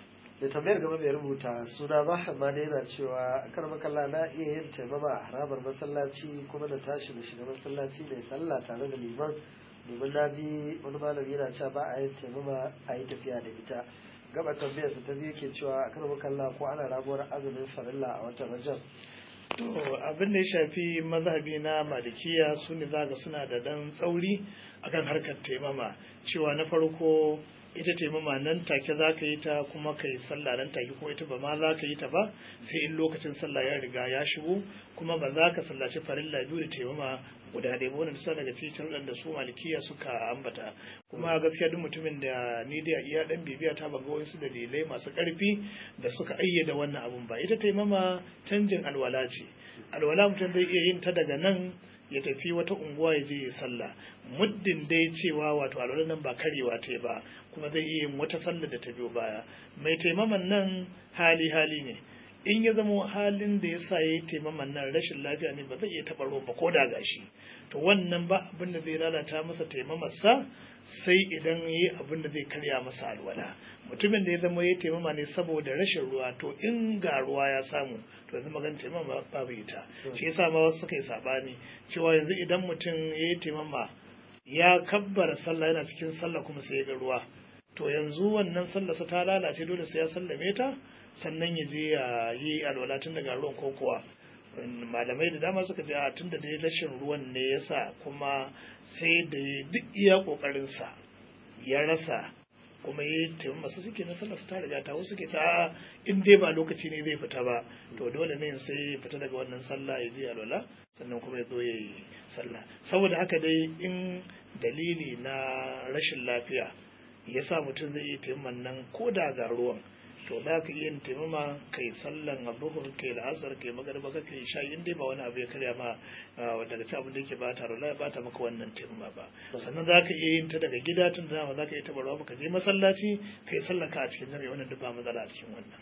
da tambayar gaba mai rubuta suna ba amma da yana cewa kar makalla na iya yin taimama a harabar masallaci kuma da tashi da shiga masallaci da sallah tare da liman domin na ji wani malami yana cewa ba a yin taimama a yi tafiya da ita gaba tambayar sa ta biyu ke cewa kar makalla ko ana rabuwar azumin farilla a watan rajab to abin da ya shafi mazhabi na malikiya su ne zaga suna da dan tsauri akan harkar taimama cewa na farko ita taimama nan take za ka yi ta kuma ka yi sallah nan take ko ita ba ma za ka yi ta ba sai in lokacin sallah ya riga ya shigo kuma ba za ka sallaci farilla biyu da taimama guda ɗaya ba wannan bisa daga cikin da su malikiya suka ambata kuma gaskiya duk mutumin da ni da iya dan bibiya ta baga wasu dalilai masu ƙarfi da suka ayyada wannan abun ba ita taimama canjin alwala ce alwala mutum zai iya yin ta daga nan ya tafi wata unguwa ya je ya sallah muddin dai cewa wato alwala nan ba karewa ta ba kuma zai iya yin wata sallah da ta biyo baya mai taimaman nan hali hali ne in ya zama halin da ya sa ya yi taimaman nan rashin lafiya ne ba zai iya taɓa ruwan ba ko da gashi to wannan ba abin da zai lalata masa taimamarsa sai idan ya yi abin da zai karya masa alwala mutumin da ya zama ya taimama ne saboda rashin ruwa to in ga ruwa ya samu to yanzu magana taimama babu ita shi yasa ma wasu suka yi sabani cewa yanzu idan mutum ya yi taimama ya kabbara sallah yana cikin sallah kuma sai ya ga ruwa to yanzu wannan sallarsa ta lalace dole sai ya sallame ta sannan ya je ya yi alwala tun daga ruwan ko kuwa malamai da dama suka ce a tun da dai rashin ruwan ne ya sa kuma sai da duk iya kokarinsa ya rasa kuma ya taimi masu suke na sallar ta riga ta wasu suke ta in dai ba lokaci ne zai fita ba to dole ne sai ya fita daga wannan sallah ya je alwala sannan kuma ya zo ya yi sallah saboda haka dai in dalili na rashin lafiya ya sa mutum zai yi taimakon nan ko da ga ruwan to za ka iya taimama kai sallan abubuwan kai la'asar kai magarba ka kai sha in dai ba wani abu ya karya ma daga ci abin da yake bata rola ya bata maka wannan taimama ba sannan za ka iya yin ta daga gida tun da za ka iya tabarwa ba ka je masallaci kai sallan ka a cikin jami'a wannan duk ba matsala a cikin wannan.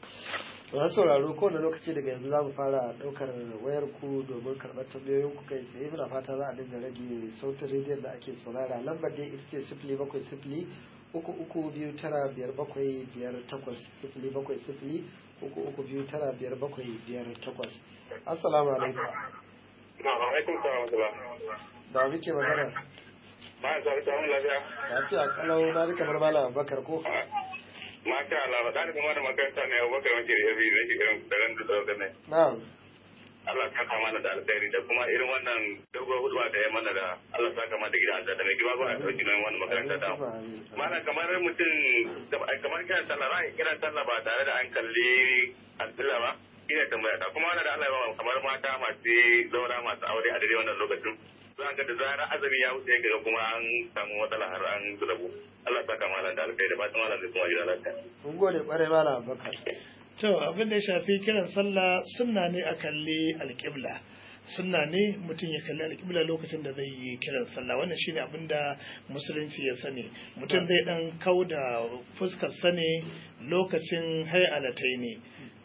masu sauraro kowane lokaci daga yanzu za mu fara ɗaukar wayar ku domin karɓar tambayoyin ku kai tsaye muna fata za a dinga rage sautin rediyon da ake saurara lambar dai ita ce sifili bakwai sifili uku uku biyu tara biyar bakwai biyar takwas sifili bakwai sifili uku uku biyu tara biyar bakwai biyar takwas assalamu alaikum alaikum salam da muke magana ba ya zaɓi samun lafiya lafiya kalau na ji kamar malam abubakar ko masha Allah da kuma da makaranta ne abubakar wanke da yabi da shirin daren da tsawon ne na'am Allah saka mana da alkhairi da kuma irin wannan dogon hudu da ya mana da Allah saka mana da gidan da mai gima ba a ɗauki nan wannan makaranta da mana kamar mutum kamar kiran sallah ra'ayi kiran sallah ba tare da an kalli alƙilla ba ina tambaya ta kuma wannan da Allah ya ba kamar mata masu zaura masu aure a daidai wannan lokacin za ga da zarar azumi ya wuce ga kuma an samu matsala har an zulabu Allah saka mana da alkhairi da fatan malam da kuma gidan lafiya mun gode kwarai malam abubakar To abin da ya shafi kiran sallah sunna ne a kalli alƙibla. Sunna ne mutum ya kalli alƙibla lokacin da zai yi kiran sallah wannan shine abin da musulunci ya sani. Mutum zai dan kau da fuskar sane lokacin hayalatai ne.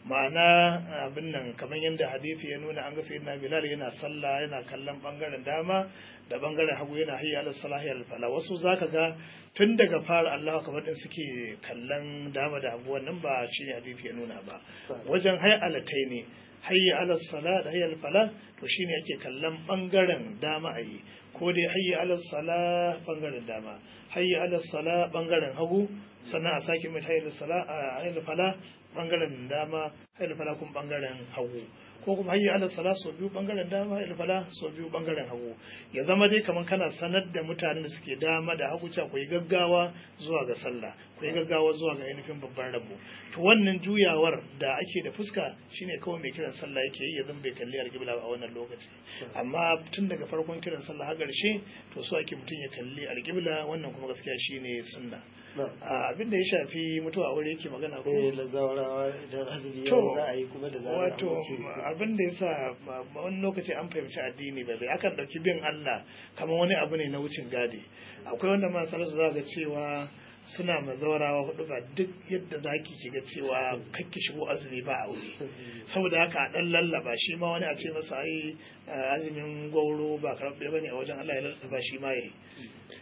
Ma'ana abin nan kamar yadda hadisi ya nuna an ga sayyidina Bilal yana sallah yana kallon bangaren dama da bangaren hagu yana hayya ala salahi al fala wasu zaka ga tun daga fara Allah kamar din suke kallon dama da hagu wannan ba shi ne hadisi ya nuna ba wajen hayya alatai ne hayya ala sala da hayya al fala to shine ake kallon bangaren dama ayi ko dai hayya ala sala bangaren dama hayya ala sala bangaren hagu sannan a sake mai hayya ala sala a hayya fala bangaren dama hayya fala kuma bangaren hagu ko kuma hayya ala sala so biyu bangaren dama hayya fala so biyu bangaren hagu ya zama dai kamar kana sanar da mutanen da suke dama da hagu cewa ku yi gaggawa zuwa ga sallah ku yi gaggawa zuwa ga ainihin babban rabo to wannan juyawar da ake da fuska shine kawai mai kiran sallah yake yi ya zama bai kalli alƙibla a wannan lokaci amma tun daga farkon kiran sallah har ƙarshe to so ake mutum ya kalli alƙibla wannan kuma gaskiya shine sunna abin da ya shafi mutuwa aure yake magana ko eh da zawarawa idan azumi To, za a yi kuma da zarar wato abin da yasa ba- ba wani lokaci an fahimci addini ba bai akan dauki bin Allah kamar wani abu ne na wucin gadi akwai wanda ma salasu za ga cewa suna mazaurawa hudu ba duk yadda za ki shiga cewa kakki shigo azumi ba aure saboda haka a dan lallaba shi ma wani a ce masa ai eh, azumin gwauro ba karɓe bane a wajen Allah ya lallaba shi ma yayi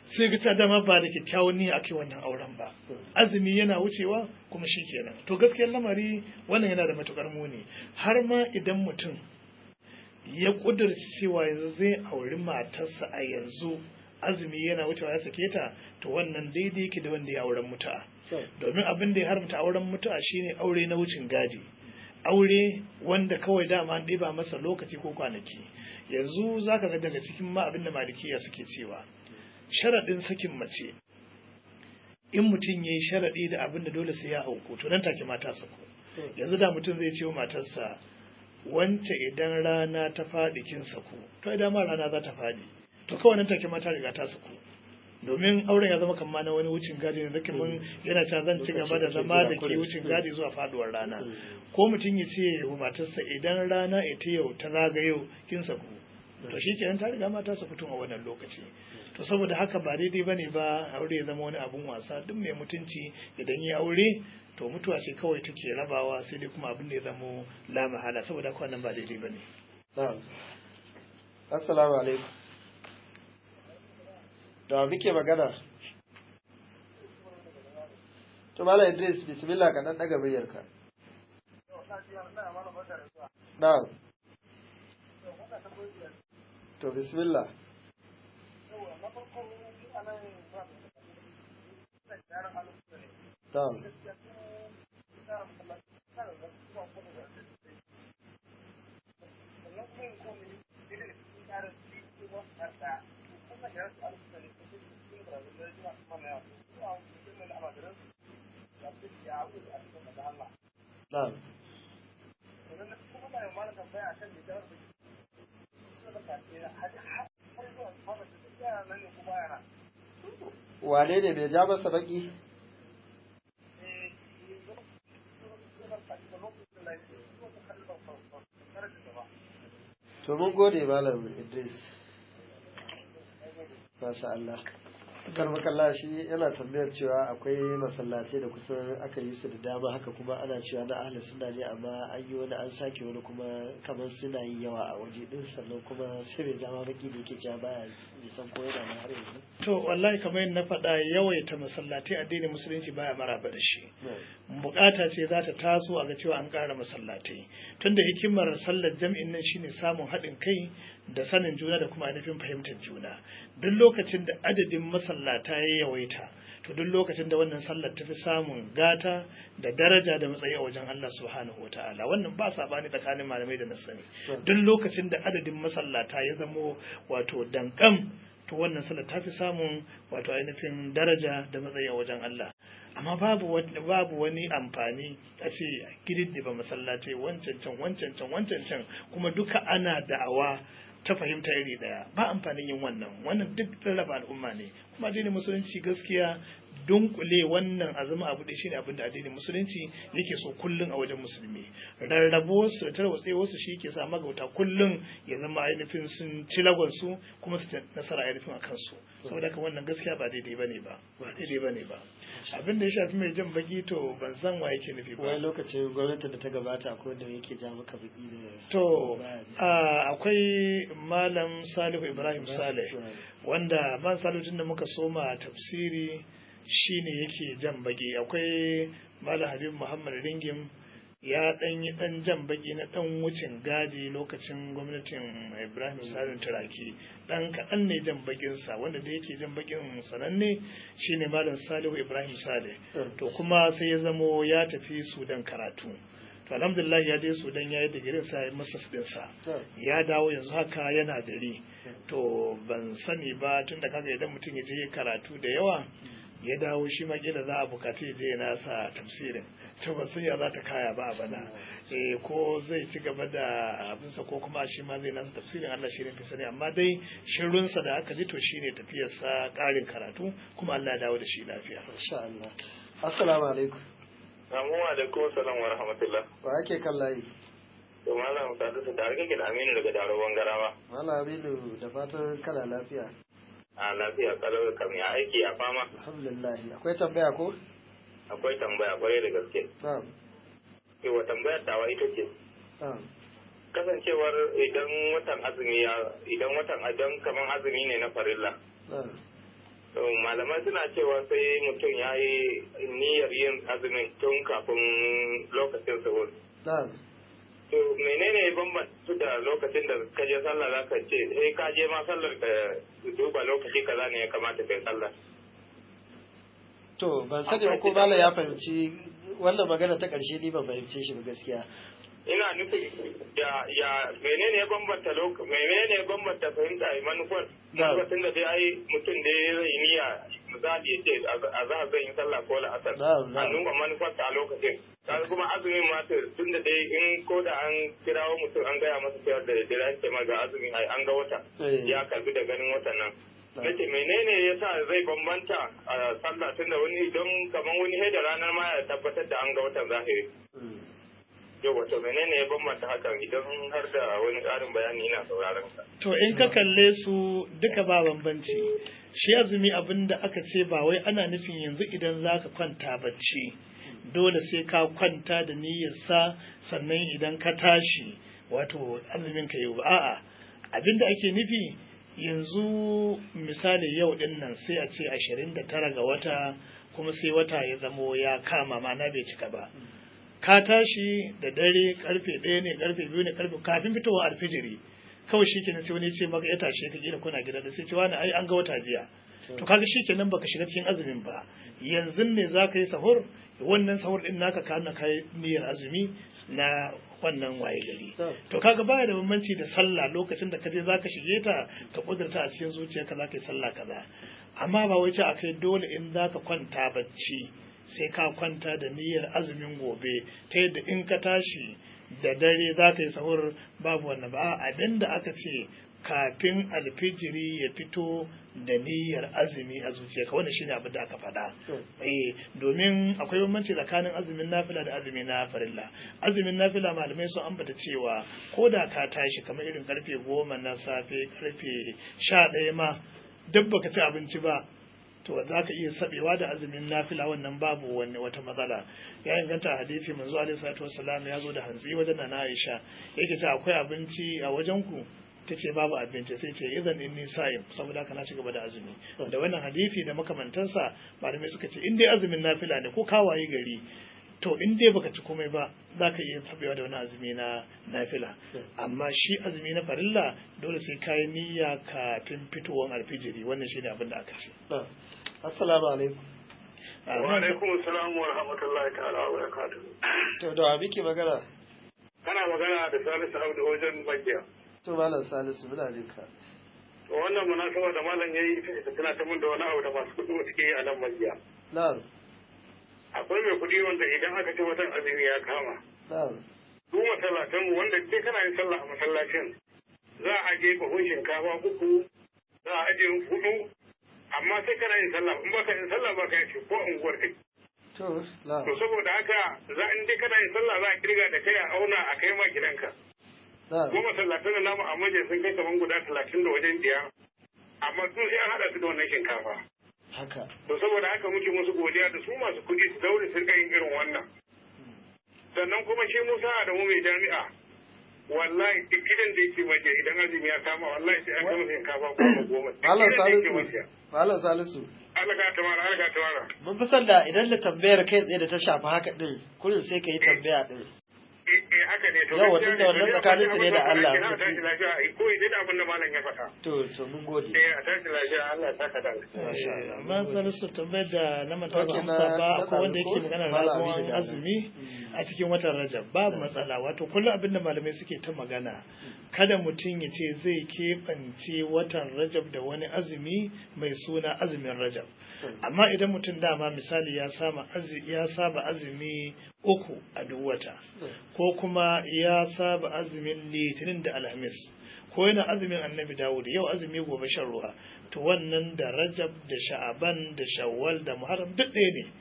sai ga ta dama ba da kyakkyawan niyya ake wannan auren ba azumi yana wucewa kuma shi kenan to gaskiyar lamari wannan yana da matukar muni har ma idan mutum ya kudurci cewa yanzu zai auri matarsa a yanzu azumi yana wucewa ya sake ta to wannan daidai yake da wanda ya auren mutu'a domin abin da ya haramta auren mutu'a shine aure na wucin gadi aure wanda kawai dama an ɗiba masa lokaci ko kwanaki yanzu zaka ga daga cikin ma abin da malikiya suke cewa sharaɗin sakin mace in mutum ya yi sharaɗi da abin da dole sai ya auku to nan take mata sako yanzu da mutum zai ce wa matarsa wance idan rana ta faɗi kin saku to idan ma rana za ta faɗi to kawai nan take mata riga ta saku domin auren ya zama kamar na wani wucin gadi ne zake mun yana cewa zan ci gaba da zama da ke wucin gadi zuwa faduwar rana ko mutum ya ce wa matarsa idan rana ita yau ta zagayo kin saku to shi kenan ta riga mata su fito a wannan lokaci to saboda haka ba daidai bane ba aure ya zama wani abun wasa duk mai mutunci idan ya aure to mutuwa ce kawai take rabawa sai dai kuma abin da ya zamo la mahala saboda haka wannan ba daidai bane na'am assalamu alaikum da muke magana to mala idris bismillah ka dan daga muryarka na'am to bismillah na'am na'am wane ne bai ja masa baki to mun gode malam idris masha Allah karmakalla shi yana tambayar cewa akwai masallatai da kusan aka yi su da dama haka kuma ana cewa na ahli suna ne amma an yi wani an sake wani kuma kamar suna yi yawa a waje din sannan kuma sai bai zama baki da yake ja baya nisan ko yana na har yanzu to wallahi kamar yadda na faɗa yawaita masallatai addinin musulunci baya maraba da shi bukata ce za ta taso a ga cewa an ƙara masallatai tunda hikimar sallar jam'in nan shine samun haɗin kai da sanin juna da kuma ainihin fahimtar juna duk lokacin da adadin masallata ya yawaita to duk lokacin da wannan sallar ta fi samun gata da daraja da matsayi a wajen Allah subhanahu wataala wannan ba sabani tsakanin malamai da na sani duk lokacin da adadin masallata ya zamo wato dankam to wannan sallar ta fi samun wato ainihin daraja da matsayi a wajen Allah amma babu babu wani amfani a ce gididdiba masallatai wancan can wancan can wancan can kuma duka ana da'awa ta fahimta iri daya ba amfanin yin wannan wannan duk rarraba al'umma ne kuma addinin musulunci gaskiya dunkule wannan a zama abu da shine abin da addinin musulunci yake so kullun a wajen musulmi rarrabo su da tarwatse wasu shi ke sa magauta kullun ya zama ainihin sun ci lagonsu kuma su nasara ainihin a kansu saboda haka wannan gaskiya ba daidai bane ba ba daidai bane ba abin da ya shafi mai jan baki to ban san wa yake nufi ba wani lokacin gwamnati da ta gabata akwai wanda yake ja maka baki da to akwai malam salihu ibrahim saleh wanda man salihu da muka soma tafsiri shine yake jan baki akwai malam habib muhammad ringim ya dan yi dan jan baki na dan wucin gadi lokacin gwamnatin Ibrahim Salim Turaki dan kaɗan ne jan bakin sa wanda da yake jan bakin sananne shine Malam Salihu Ibrahim Saleh to kuma sai ya zamo ya tafi Sudan karatu to alhamdulillah ya je Sudan ya yi digirin sa ya masa din sa ya dawo yanzu haka yana gari to ban sani ba tunda kaga idan mutum ya je karatu da yawa ya dawo shi ma kila za a bukaci ya je ya nasa tafsirin to ba sai ya za ta kaya ba a bana eh ko zai ci gaba da abinsa ko kuma shi ma zai nasa tafsirin Allah shi ne fi sani amma dai shirunsa da aka ji to shine tafiyarsa karin karatu kuma Allah ya dawo da shi lafiya insha Allah assalamu alaikum Assalamu alaikum salam wa rahmatullah wa ake kan layi to malam sadu su tare kake da Aminu daga Daro Bangarawa Malam Aminu da fatan kana lafiya a lafiya kalau kam ya aiki a fama alhamdulillah akwai tambaya ko akwai tambaya kwarai da gaske na'am yawa tambayar tawa ita ce na'am kasancewar idan watan azumi ya idan watan idan kaman azumi ne na farilla na'am malamai suna cewa sai mutum ya yi niyyar yin azumin tun kafin lokacin sahur. To menene bambanta da lokacin da ka je sallah za ka ce sai ka je ma sallar ka duba lokaci kaza ne ya kamata kai sallah. To ban sani ko Bala ya fahimci wannan magana ta ƙarshe ni ban fahimce shi ba gaskiya. ina nufin ya ya menene ya bambanta lokaci menene ya bambanta fahimta a manufar lokacin da dai ai mutum da ya zai niyya misali ya ce a za a zan yi sallah ko la'asar a nuna manufar a lokacin kaga kuma azumin ma tun da dai in ko da an kirawo mutum an gaya masa cewa da dare an ce ma ga azumin ai an ga wata ya karbi da ganin watan nan nace menene yasa zai bambanta a sallah tunda wani don kamar wani da ranar ma ya tabbatar da an ga watan zahiri yau wato menene ya bambanta hakan idan har da wani ƙarin bayani ina sauraron ka. To in ka kalle su duka ba bambanci shi azumi abin da aka ce ba wai ana nufin yanzu idan za ka kwanta bacci dole sai ka kwanta da niyyarsa sannan idan ka tashi wato azumin ka yau a'a abin da ake nufi yanzu misali yau din nan sai a ce ashirin da tara ga wata kuma sai wata ya zamo ya kama ma'ana bai cika ba. ka tashi da dare karfe ɗaya ne karfe biyu ne karfe kafin fitowa alfijiri kawai shi kenan sai wani ce maka ya tashe ka gida kuna gida da sai ce wani ai an ga wata jiya to kaga shi kenan baka shiga cikin azumin ba yanzu ne za ka yi sahur wannan sahur din naka ka na kai niyyar azumi na wannan waye gari to kaga baya da bambanci da sallah lokacin da kaje zaka shige ta ka kudurta a cikin zuciyarka zaka yi sallah kaza amma ba wai ce akai dole in zaka kwanta bacci sai ka kwanta da niyyar azumin gobe ta yadda in ka tashi da dare za ka yi sahur babu wannan ba abin da aka ce kafin alfijiri ya fito da niyyar azumi a zuciyarka wannan shine abin da aka faɗa eh domin akwai bambanci tsakanin azumin nafila da azumin na farilla azumin nafila malamai sun ambata cewa ko da ka tashi kamar irin karfe goma na safe karfe sha ɗaya ma duk baka ci abinci ba to za ka iya sabewa da azumin nafila wannan babu wani wata matsala ya inganta hadisi manzo alaihi salatu wassalam ya zo da hantsi wajen na Aisha yake ce akwai abinci a wajen ku tace babu abinci sai ce idan inni sa'im saboda haka na ci gaba da azumi da wannan hadisi da makamantansa malamai suka ce in dai azumin nafila ne ko kawaye gari to in dai baka ci komai ba za ka iya tabewa da wani azumi na nafila amma shi azumi na farilla dole sai ka yi niyya kafin fitowar alfijiri wannan shi ne abin da aka ce assalamu alaikum wa alaikum assalam wa rahmatullahi ta'ala wa barakatuh to da wa muke magana kana magana da Salisu Abdu wajen Bakiya to malam Salisu muna jin ka to wannan munasaba da malam yayi ita ce tana ta mun da wani abu da masu kuɗi suke yi a nan Bakiya na'am akwai mai kuɗi wanda idan aka ce watan azumi ya kama na'am su masallatan mu wanda ke kana yin sallah a masallacin za a je bahun shinkafa uku za a ajiye hudu amma sai kana yin sallah in baka yin sallah baka yin ko unguwar kai to na'am to saboda haka za in dai kana yin sallah za a kirga da kai a auna a kai ma gidanka na'am kuma masallatan da namu a maje sun kai kaman guda talatin da wajen biyar amma sun sai an haɗa su da wannan shinkafa haka to saboda haka muke musu godiya da su masu kuɗi su daure su rika yin irin wannan sannan kuma shi Musa Adamu mai jami'a wallahi duk gidan da yake maje idan azumi ya kama wallahi sai an kama shinkafa goma goma duk malam gidan da yake Salisu maje malam Salisu Allah ka tamara Allah ka tamara mun fi son da idan da tambayar kai tsaye da ta shafi haka din kullum sai ka yi tambaya din eh eh, haka ne to Yawa, gaskiya tunda wannan ne, tsakanin su ne da Allah, na tashi lafiya ai koyi da abin da malam ya faɗa to to mun gode eh a tashi lafiya Allah ya saka da Masha Allah. amma salisu tambayar da na manta ba Ok, amsa na- ba na akwai wanda yake ɗalibu, magana Malam ramuwan Aminu da azumi a cikin watan rajab babu matsala wato kullum abin da malamai suke ta magana kada mutum ya ce zai keɓance watan rajab da wani azumi mai suna azumin rajab amma idan mutum dama misali ya saba azi- ya saba azumi uku a duk wata ko kuma ya saba azumin litinin da alhamis ko yana azumin annabi dawud yau azumi gobe shan ruwa to wannan da rajab da sha'aban da shawwal da muharram duk ɗaya ne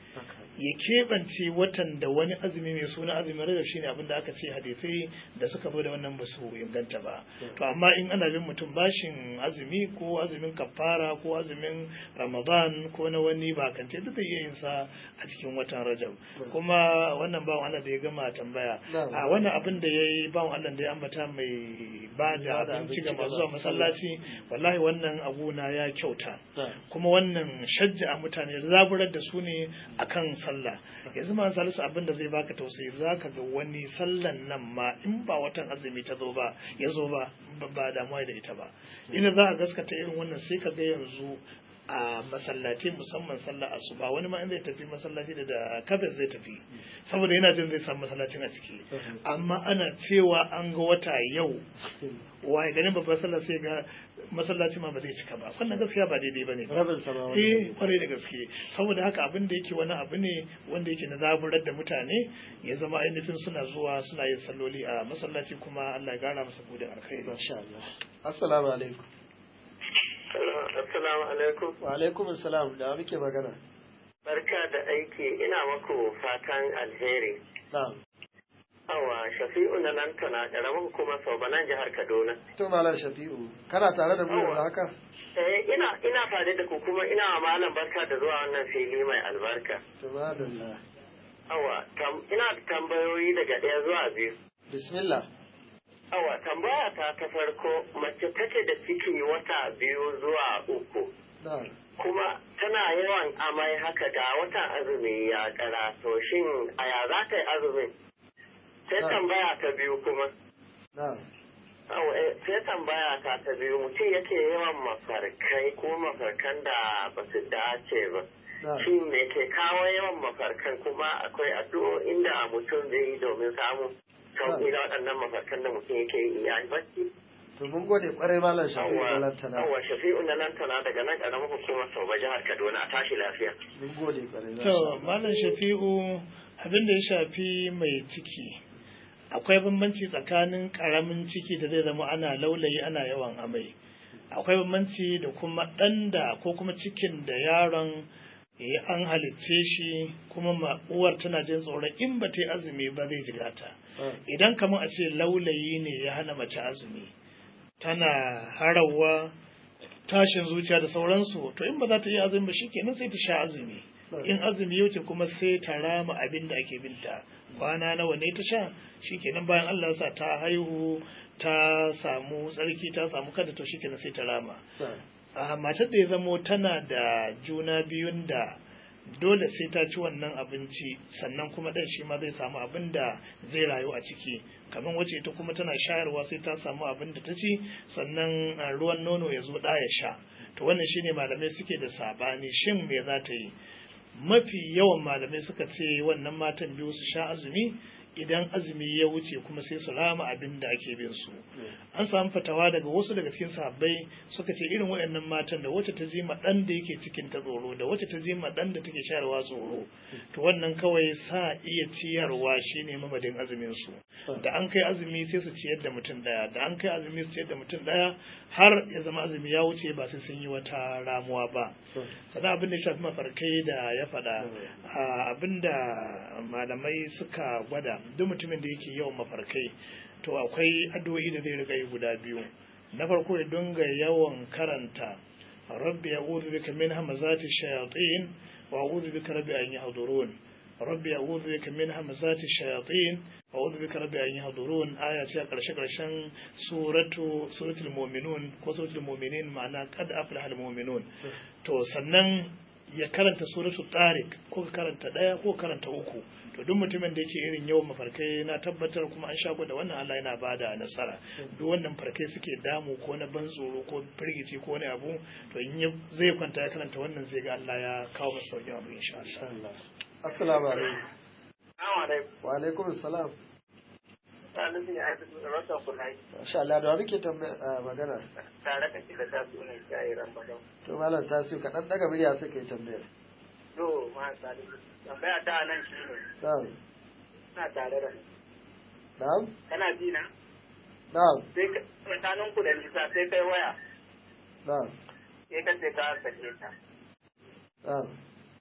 ya keɓance watan da wani azumi mai suna azumin rajab shine abin da aka ce hadisai da suka zo da wannan ba su inganta ba to amma in ana bin mutum bashin azumi ko azumin kafara ko azumin ramadan ko na wani bakance duk zai iya yin sa a cikin watan rajab kuma wannan bawan Allah da ya gama tambaya a wannan abin da ya yi bawan Allah da ya ambata mai ba da abinci ga masu zuwa masallaci wallahi wannan abu na ya kyauta kuma wannan shajja a mutane zaburar da su ne akan sallah yanzu ma salisu abin da zai baka tausayi zaka ga wani sallan nan ma in ba watan azumi ta zo ba ya zo ba ba damuwa da ita ba ina za a gaskata irin wannan sai ka ga yanzu a masallaci musamman sallah asuba wani ma in zai tafi masallaci da da kafin zai tafi saboda yana jin zai samu masallacin a ciki amma ana cewa an ga wata yau waye ganin babban sallah sai ga masallaci ma ba zai cika ba wannan gaskiya ba daidai bane rabin sama eh kwarai da gaske saboda haka abin da yake wani abu ne wanda yake na zaburar da mutane ya zama ainihin suna zuwa suna yin salloli a masallaci kuma Allah ya gara masa bude alkhairi masha Allah assalamu alaikum Assalamu alaikum. wa alaikum assalam da muke magana Barka da aiki ina maku fatan alheri. na'am Awa Shafi'u na lantana ƙaramin kuma Saubanan jihar Kaduna. to malam shafi'u kana tare da mu yanzu haka Eh ina ina tare da ku kuma ina wa malam barka da zuwa wannan fili mai albarka. to madalla Awa tam, ina da tambayoyi daga ɗaya zuwa biyu. bismillah Awa tambaya ta ta farko mace take da ciki wata biyu zuwa uku. na'am kuma tana yawan amai haka ga watan azumi ya kara to shin a ya za ta yi azumin sai Ah. tambaya ta biyu kuma na'am Au, eh, sai tambaya ta ta biyu mutum yake yawan mafarkai ko mafarkan da ba su dace ba na'am shin me ke kawo yawan mafarkan kuma akwai addu'o'in da mutum zai yi domin samun sauƙi da waɗannan mafarkan da mutum yake yi a bacci to mun gode kwarai malam shafi'u da Yawwa, lantana yawwa, shafi'u na lantana daga nan ƙaramin hukumar sau jihar kaduna a tashi lafiya mun gode kwarai masha To, Allah. Malam Shafi'u abin da ya shafi mai ciki, akwai bambanci tsakanin ƙaramin ciki da zai zama ana laulayi ana yawan amai. Akwai bambanci da kuma ɗan da ko kuma cikin da yaron ya an halicce shi kuma ma uwar tana jin tsoron in ba ta yi azumi ba zai jigata. Ah, Idan kamar a ce laulayi ne ya hana mace azumi, tana harawa tashin zuciya da sauransu to in ba za ta yi azumi ba shikenan sai ta sha azumi in azumi ya wuce kuma sai ta rama abin da ake binta kwana nawa ne ta sha shikenan bayan Allah ya sa ta haihu ta samu tsarki ta samu kada to shikenan sai ta rama na'am. a matar da ya zamo tana da juna biyun da dole sai ta ci wannan abinci sannan kuma ɗan shi ma zai samu abin da zai rayu a ciki kamar wacce ita kuma tana shayarwa sai ta samu abin da ta ci sannan a, ruwan nono ya zo ɗa ya sha to wannan shine malamai suke da sabani shin me za ta yi mafi yawan malamai suka ce wannan matan biyu su sha azumi idan azumi ya wuce kuma sai su rama abin da ake bin su an samu fatawa daga wasu daga cikin sahabbai suka ce irin waɗannan matan da wacce ta ji ma ɗan da yake cikin ta tsoro da wacce ta ji ma ɗan da take shayarwa tsoro to wannan kawai sa iya ciyarwa shine mamadin azumin su da an kai azumi sai su ciyar da mutum ɗaya da an kai azumi su ciyar da mutum ɗaya har ya zama azumi ya wuce ba sai sun yi wata ramuwa ba sannan abin da ya shafi mafarkai da ya faɗa a abin da malamai suka gwada duk mutumin da yake yawan mafarkai to akwai addu'o'i da zai riga yi guda biyu na farko ya dinga yawan karanta rabbi a'udhu bika min hamazati shayatin wa a'udhu bika rabbi an yahdurun rabbi a'udhu bika min hamazati shayatin wa a'udhu bika rabbi an yahdurun aya ce a karshe karshen suratu suratul mu'minun ko suratul mu'minin ma'ana qad aflaha al mu'minun to sannan ya karanta suratul tariq ko ka karanta daya ko karanta uku to duk mutumin da yake irin yawan mafarkai na tabbatar kuma an shago da wannan Allah yana bada nasara duk wannan farkai suke damu ko na ban tsoro ko firgici ko wani abu to in ya zai kwanta ya karanta wannan zai ga Allah ya kawo masa sauƙin abu insha Allah Insha Allah. Assalamu alaikum. Assalamu alaikum. Wa alaikum assalam. Ta nufin ya aiki da rasa kulai Masha Allah da muke tambaya a magana. tare da shi da ta sunan shayi Ramadan. To malam Tasiu ka dan daga murya suka yi tambayar. To, ma salisu. Tambaya ta nan shi ne, Na'am. ina tare da ni. Na'am. Kana ji na? Na'am. Sai ka, tsakanin ku da nisa sai kai waya, Na'am. sai ka ce ka sake ta. Na'am.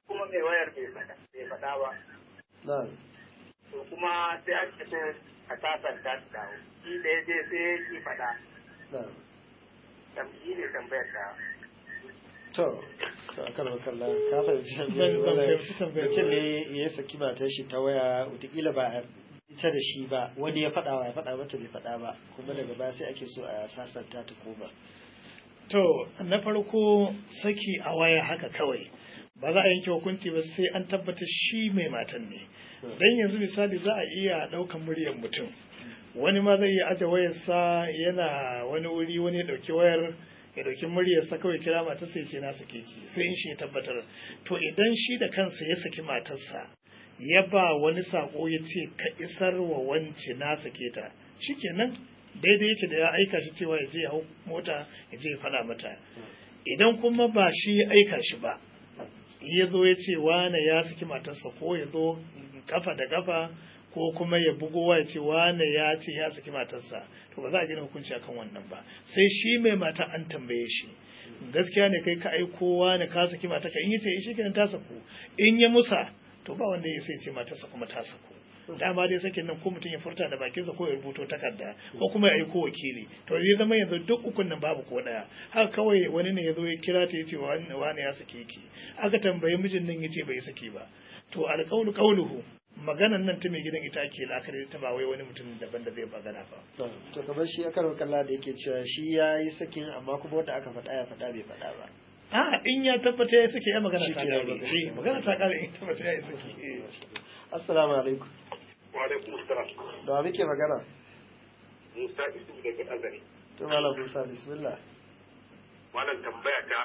kuma mai wayar bai faɗa bai faɗa ba na'am to kuma sai aka ce a sasanta su dawo shi da ya je sai ya ki faɗa na'am tambayi ne tambayar ta to to akan wakalla ka fahimci Ban- tambayar ban wannan fahimci tambayar mutum ba. ne ya saki matar shi ta waya wataƙila ba a ita da shi ba wani ya faɗa wa ya faɗa mata bai faɗa ba kuma daga baya sai ake so a sasanta ta koma To, na farko saki a waya haka kawai, ba za a yanke hukunci ba sai an tabbata shi mai matan ne. Don yanzu misali za a iya ɗaukan muryar mutum. Wani ma zai iya aje wayarsa yana wani wuri wani ya ɗauki wayar ya ɗauki muryarsa kawai kira matarsa ya ce na sake ki sai in shi ya tabbatar. To idan shi da kansa ya saki matarsa ya ba wani sako ya ce ka isar wa wance na sake ta shikenan daidai yake da ya aika shi cewa ya je ya hau mota ya je ya faɗa mata idan kuma ba shi ya aika shi ba ya zo ya ce wane ya saki matarsa ko ya zo kafa da kafa ko kuma ya bugo ya ce wane ya ce ya saki matarsa to ba za a gina hukunci akan wannan ba sai shi mai mata an tambaye shi gaskiya ne kai ka aiko wane ka saki matarka in yace shi kenan ta saku in ya musa to ba wanda ya sai ce matarsa kuma ta saku dama dai sakin nan ko mutum ya furta da bakinsa ko ya rubuto takarda ko kuma ya aiko wakili to zai zama yanzu duk ukun nan babu ko daya haka kawai wani ne ya zo ya kira ta yace wani wani ya sake ki aka tambayi mijin nan yace bai saki ba to alqawlu qawluhu maganan nan ta mai gidan ita ake la'akari ta ba wai wani mutum daban da zai magana ba to kamar shi akan wakalla da yake cewa shi ya yi sakin amma kuma wanda aka faɗa ya faɗa bai faɗa ba a in ya tabbata ya sake ya magana Shi ta ke kare magana. Eh, magana ta kare in tabbata ya sake assalamu alaikum wa alaikum salam da wa muke magana musa isu daga azari to malam musa bismillah malam tambaya ta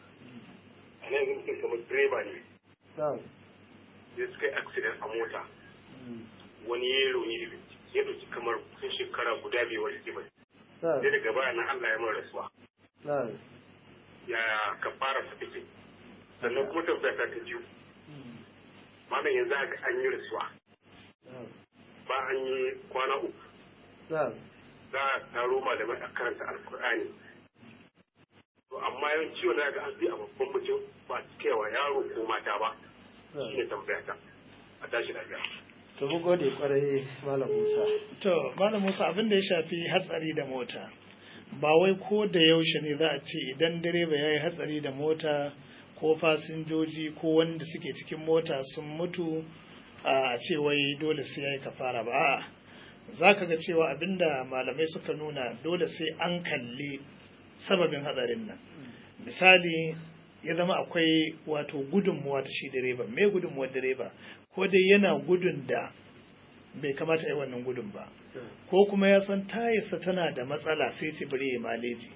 a nan yanzu mutum kamar direba ne na'am sai suka yi accident a mota Mm. wani ya yi rauni da ya ɗauki kamar kusan shekara guda bai wani ba na'am sai daga baya nan Allah ya mara rasuwa na'am ya ka fara su take sannan kuma tambaya ta ta biyu Mm. malam yanzu haka an yi rasuwa na'am ba an yi kwana uku na'am za a taro malamai a karanta alkur'ani to amma yawanci wani ga an bi a babban mutum ba su kaiwa yaro ko mata ba na'am shine tambaya ta a tashi lafiya to mun gode kwarai malam musa To, Malam Musa abin da ya shafi hatsari da mota, ba wai ko da yaushe ne za a ce idan direba ya yi hatsari da mota ko fasinjoji ko wanda suke cikin mota sun mutu a ce wai dole sai ya yi kafara ba. A'a, za ka ga cewa abinda malamai suka nuna dole sai an kalli sababin hatsarin nan. Misali, ya zama akwai wato gudunmuwa ta shi direba. Me gudunmuwar direba? Ko dai yana gudun da bai kamata ya yi wannan gudun ba ko kuma ya san tayarsa tana da matsala sai ce bari ya maleji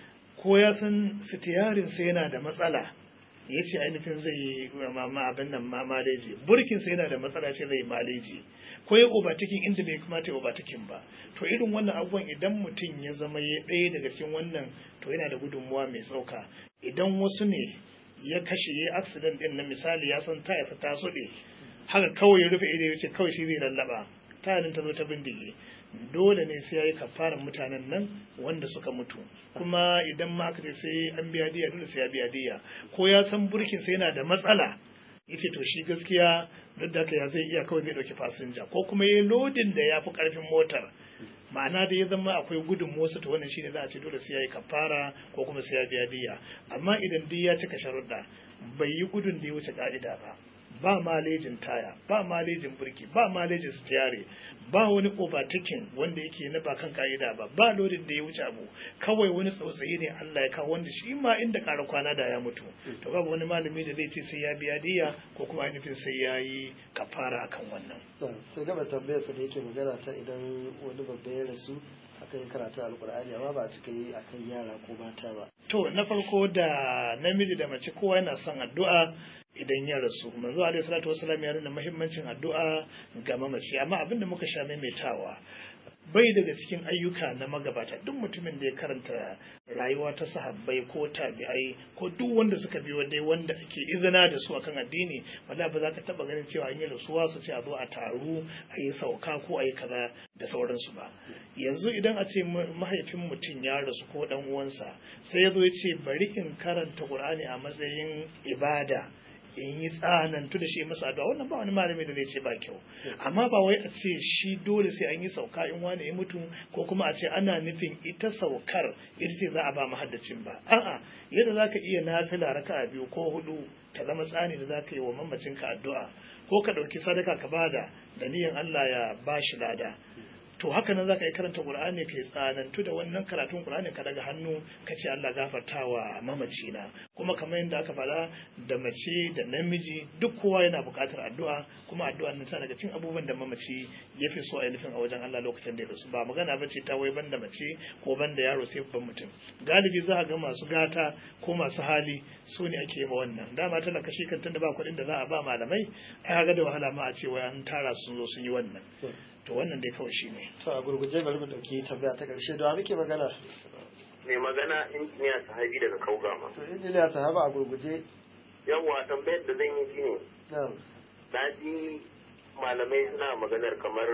ko ya san sitiyarinsa yana da matsala ya ce ainihin zai yi ma- ma- abin nan ma maleji burkinsa yana da matsala ce zai yi maleji ko ya obatikin inda bai kamata ya obatikin ba to irin wannan abubuwan idan mutum ya zama ya ɗaya daga cikin wannan to yana da gudunmuwa mai tsauka idan wasu ne ya kashe ya accident din na misali ya san tayarsa ta suɗe haka kawai ya rufe ido ya ce kawai shi zai lallaba tayarin ta zo ta bindige dole ne sai ya yi kafaran mutanen nan wanda suka mutu kuma idan ma aka ce sai an biya diya dole sai ya biya diya ko ya san burkin sai yana da matsala yace to shi gaskiya duk da haka ya zai iya kawai zai dauki fasinja ko kuma yayi lodin da ya fi karfin motar ma'ana da ya zama akwai gudun motsa to wannan shine za a ce dole sai ya yi kafara ko kuma sai ya biya diya amma idan duk ya cika sharuɗa bai yi gudun da ya wuce ka'ida ba ba malejin taya ba malejin burki ba malejin stiyare ba wani overtaking wanda yake na ba kan ka'ida ba ba lodin da ya wuce abu kawai wani tsautsayi ne Allah ya kawo wanda shi ma inda ƙara kwana da ya mutu to babu wani malami da zai ce sai ya biya diya ko kuma ainihin sai ya yi kafara akan wannan na'am sai gaba tambayar sa da yake magana ta idan wani babba ya rasu aka yi karatu alkur'ani amma ba a cika yi akan yara ko mata ba To, na farko da namiji da mace kowa yana son addu'a idan ya rasu. Manzo Alaihi Salatu Wasallam ya nuna muhimmancin addu'a ga mamaci, amma abin da muka sha maimaitawa bai daga cikin ayyuka na magabata duk mutumin da ya karanta rayuwa ta sahabbai ko tabi'ai ko duk wanda suka biyo dai wanda ake izina da su akan addini wala ba za ka taba ganin cewa an yi rasuwa su ce a zo a taru a yi sauka ko a yi kaza da sauransu ba yanzu idan a ce mahaifin mutum ya rasu ko dan uwansa sai ya zo ya ce bari in karanta qur'ani a matsayin ibada in yi tsanantu da shi masa addu'a wannan ba wani malami da zai ce ba kyau amma ba wai a ce shi dole sai an yi sauka in wani ya mutu ko kuma a ce ana nufin ita saukar ita ce za a ba mahaddacin ba a'a yadda za ka iya nafila raka'a biyu ko hudu ta zama tsani da za ka yi wa mamacinka addu'a ko ka ɗauki sadaka ka bada da niyan Allah ya bashi lada to haka nan zaka yi karanta Qur'ani kai tsanantu da wannan karatun Qur'ani ka daga hannu ka ce Allah gafartawa mamaci na kuma kamar yadda aka faɗa da mace da namiji duk kowa yana buƙatar addu'a kuma addu'a nan tana daga cikin abubuwan da mamaci ya fi so a nufin a wajen Allah lokacin da ya rasu ba magana ba ce ta wai banda mace ko banda yaro sai babban mutum galibi za a ga masu gata ko masu hali su ne ake yi ma wannan dama tana kashe kan tunda ba kuɗin da za a ba malamai ai ga da wahala ma a ce wai an tara sun zo sun yi wannan to wannan dai kawai shine to a gurguje bari mu dauki tambaya ta karshe da muke magana mai magana injiniya sahabi daga kaugama to injiniya sahaba a gurguje yawwa tambayar da zan yi shine na'am na ji malamai suna maganar kamar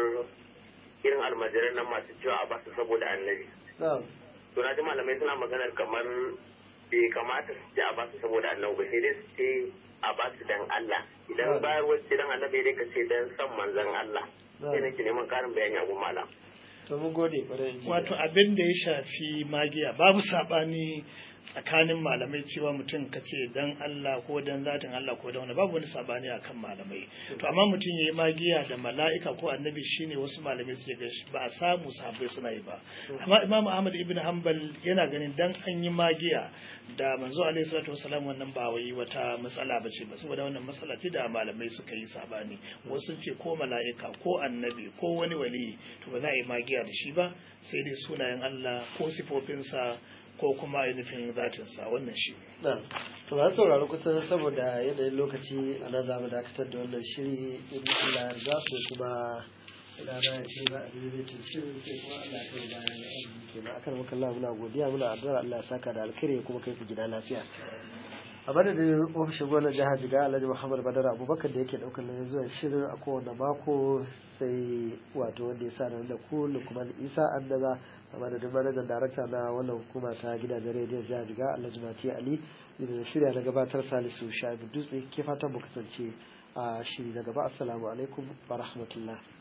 irin almajiran nan masu cewa a basu saboda annabi na'am to na ji malamai suna maganar kamar bai kamata su ce a basu saboda annabi ba sai dai su ce a basu dan Allah idan bayar wacce dan annabi dai ka ce dan san manzon Allah sai nake neman karin bayani a malam to mun gode kwarai injiniya wato abin da ya shafi magiya babu sabani tsakanin malamai cewa mutum ka ce dan Allah ko dan zatin Allah ko dan wani babu wani sabani akan malamai to amma mutum yayi magiya da mala'ika ko annabi shine wasu malamai suke ga ba a samu sahabbai suna yi ba amma Imam Ahmad ibn Hanbal yana ganin dan an yi magiya da manzo alaihi salatu wasalam wannan ba wai wata matsala ba ce ba saboda wannan matsala ce da malamai suka yi sabani wasu sun ce ko mala'ika ko annabi ko wani wali to ba za a yi magiya da shi ba sai dai sunayen Allah ko sifofinsa ko kuma ainihin zatinsa wannan shi na to ba sauraro kusa saboda yanayin lokaci a nan za mu dakatar da wannan shiri in Allah ya su kuma rana ya ce za a yi rikin shirin sai kuma Allah ya kai bayan azumi kenan akan maka Allah muna godiya muna addu'ar Allah ya saka da alkhairi kuma kai ku gida lafiya a madadin ofishin gwamnan jihar jiga alhaji muhammad badar abubakar da yake daukar nauyin zuwa shirin a kowane mako sai wato wanda ya sa da ku lukman isa an daga a madadin manajan darakta na wannan hukuma ta gidajen rediyon jihar jiga alhaji mati ali da shirya na gabatar salisu sha'ibu dutse ke fatan mu kasance a shiri na gaba assalamu alaikum wa rahmatullah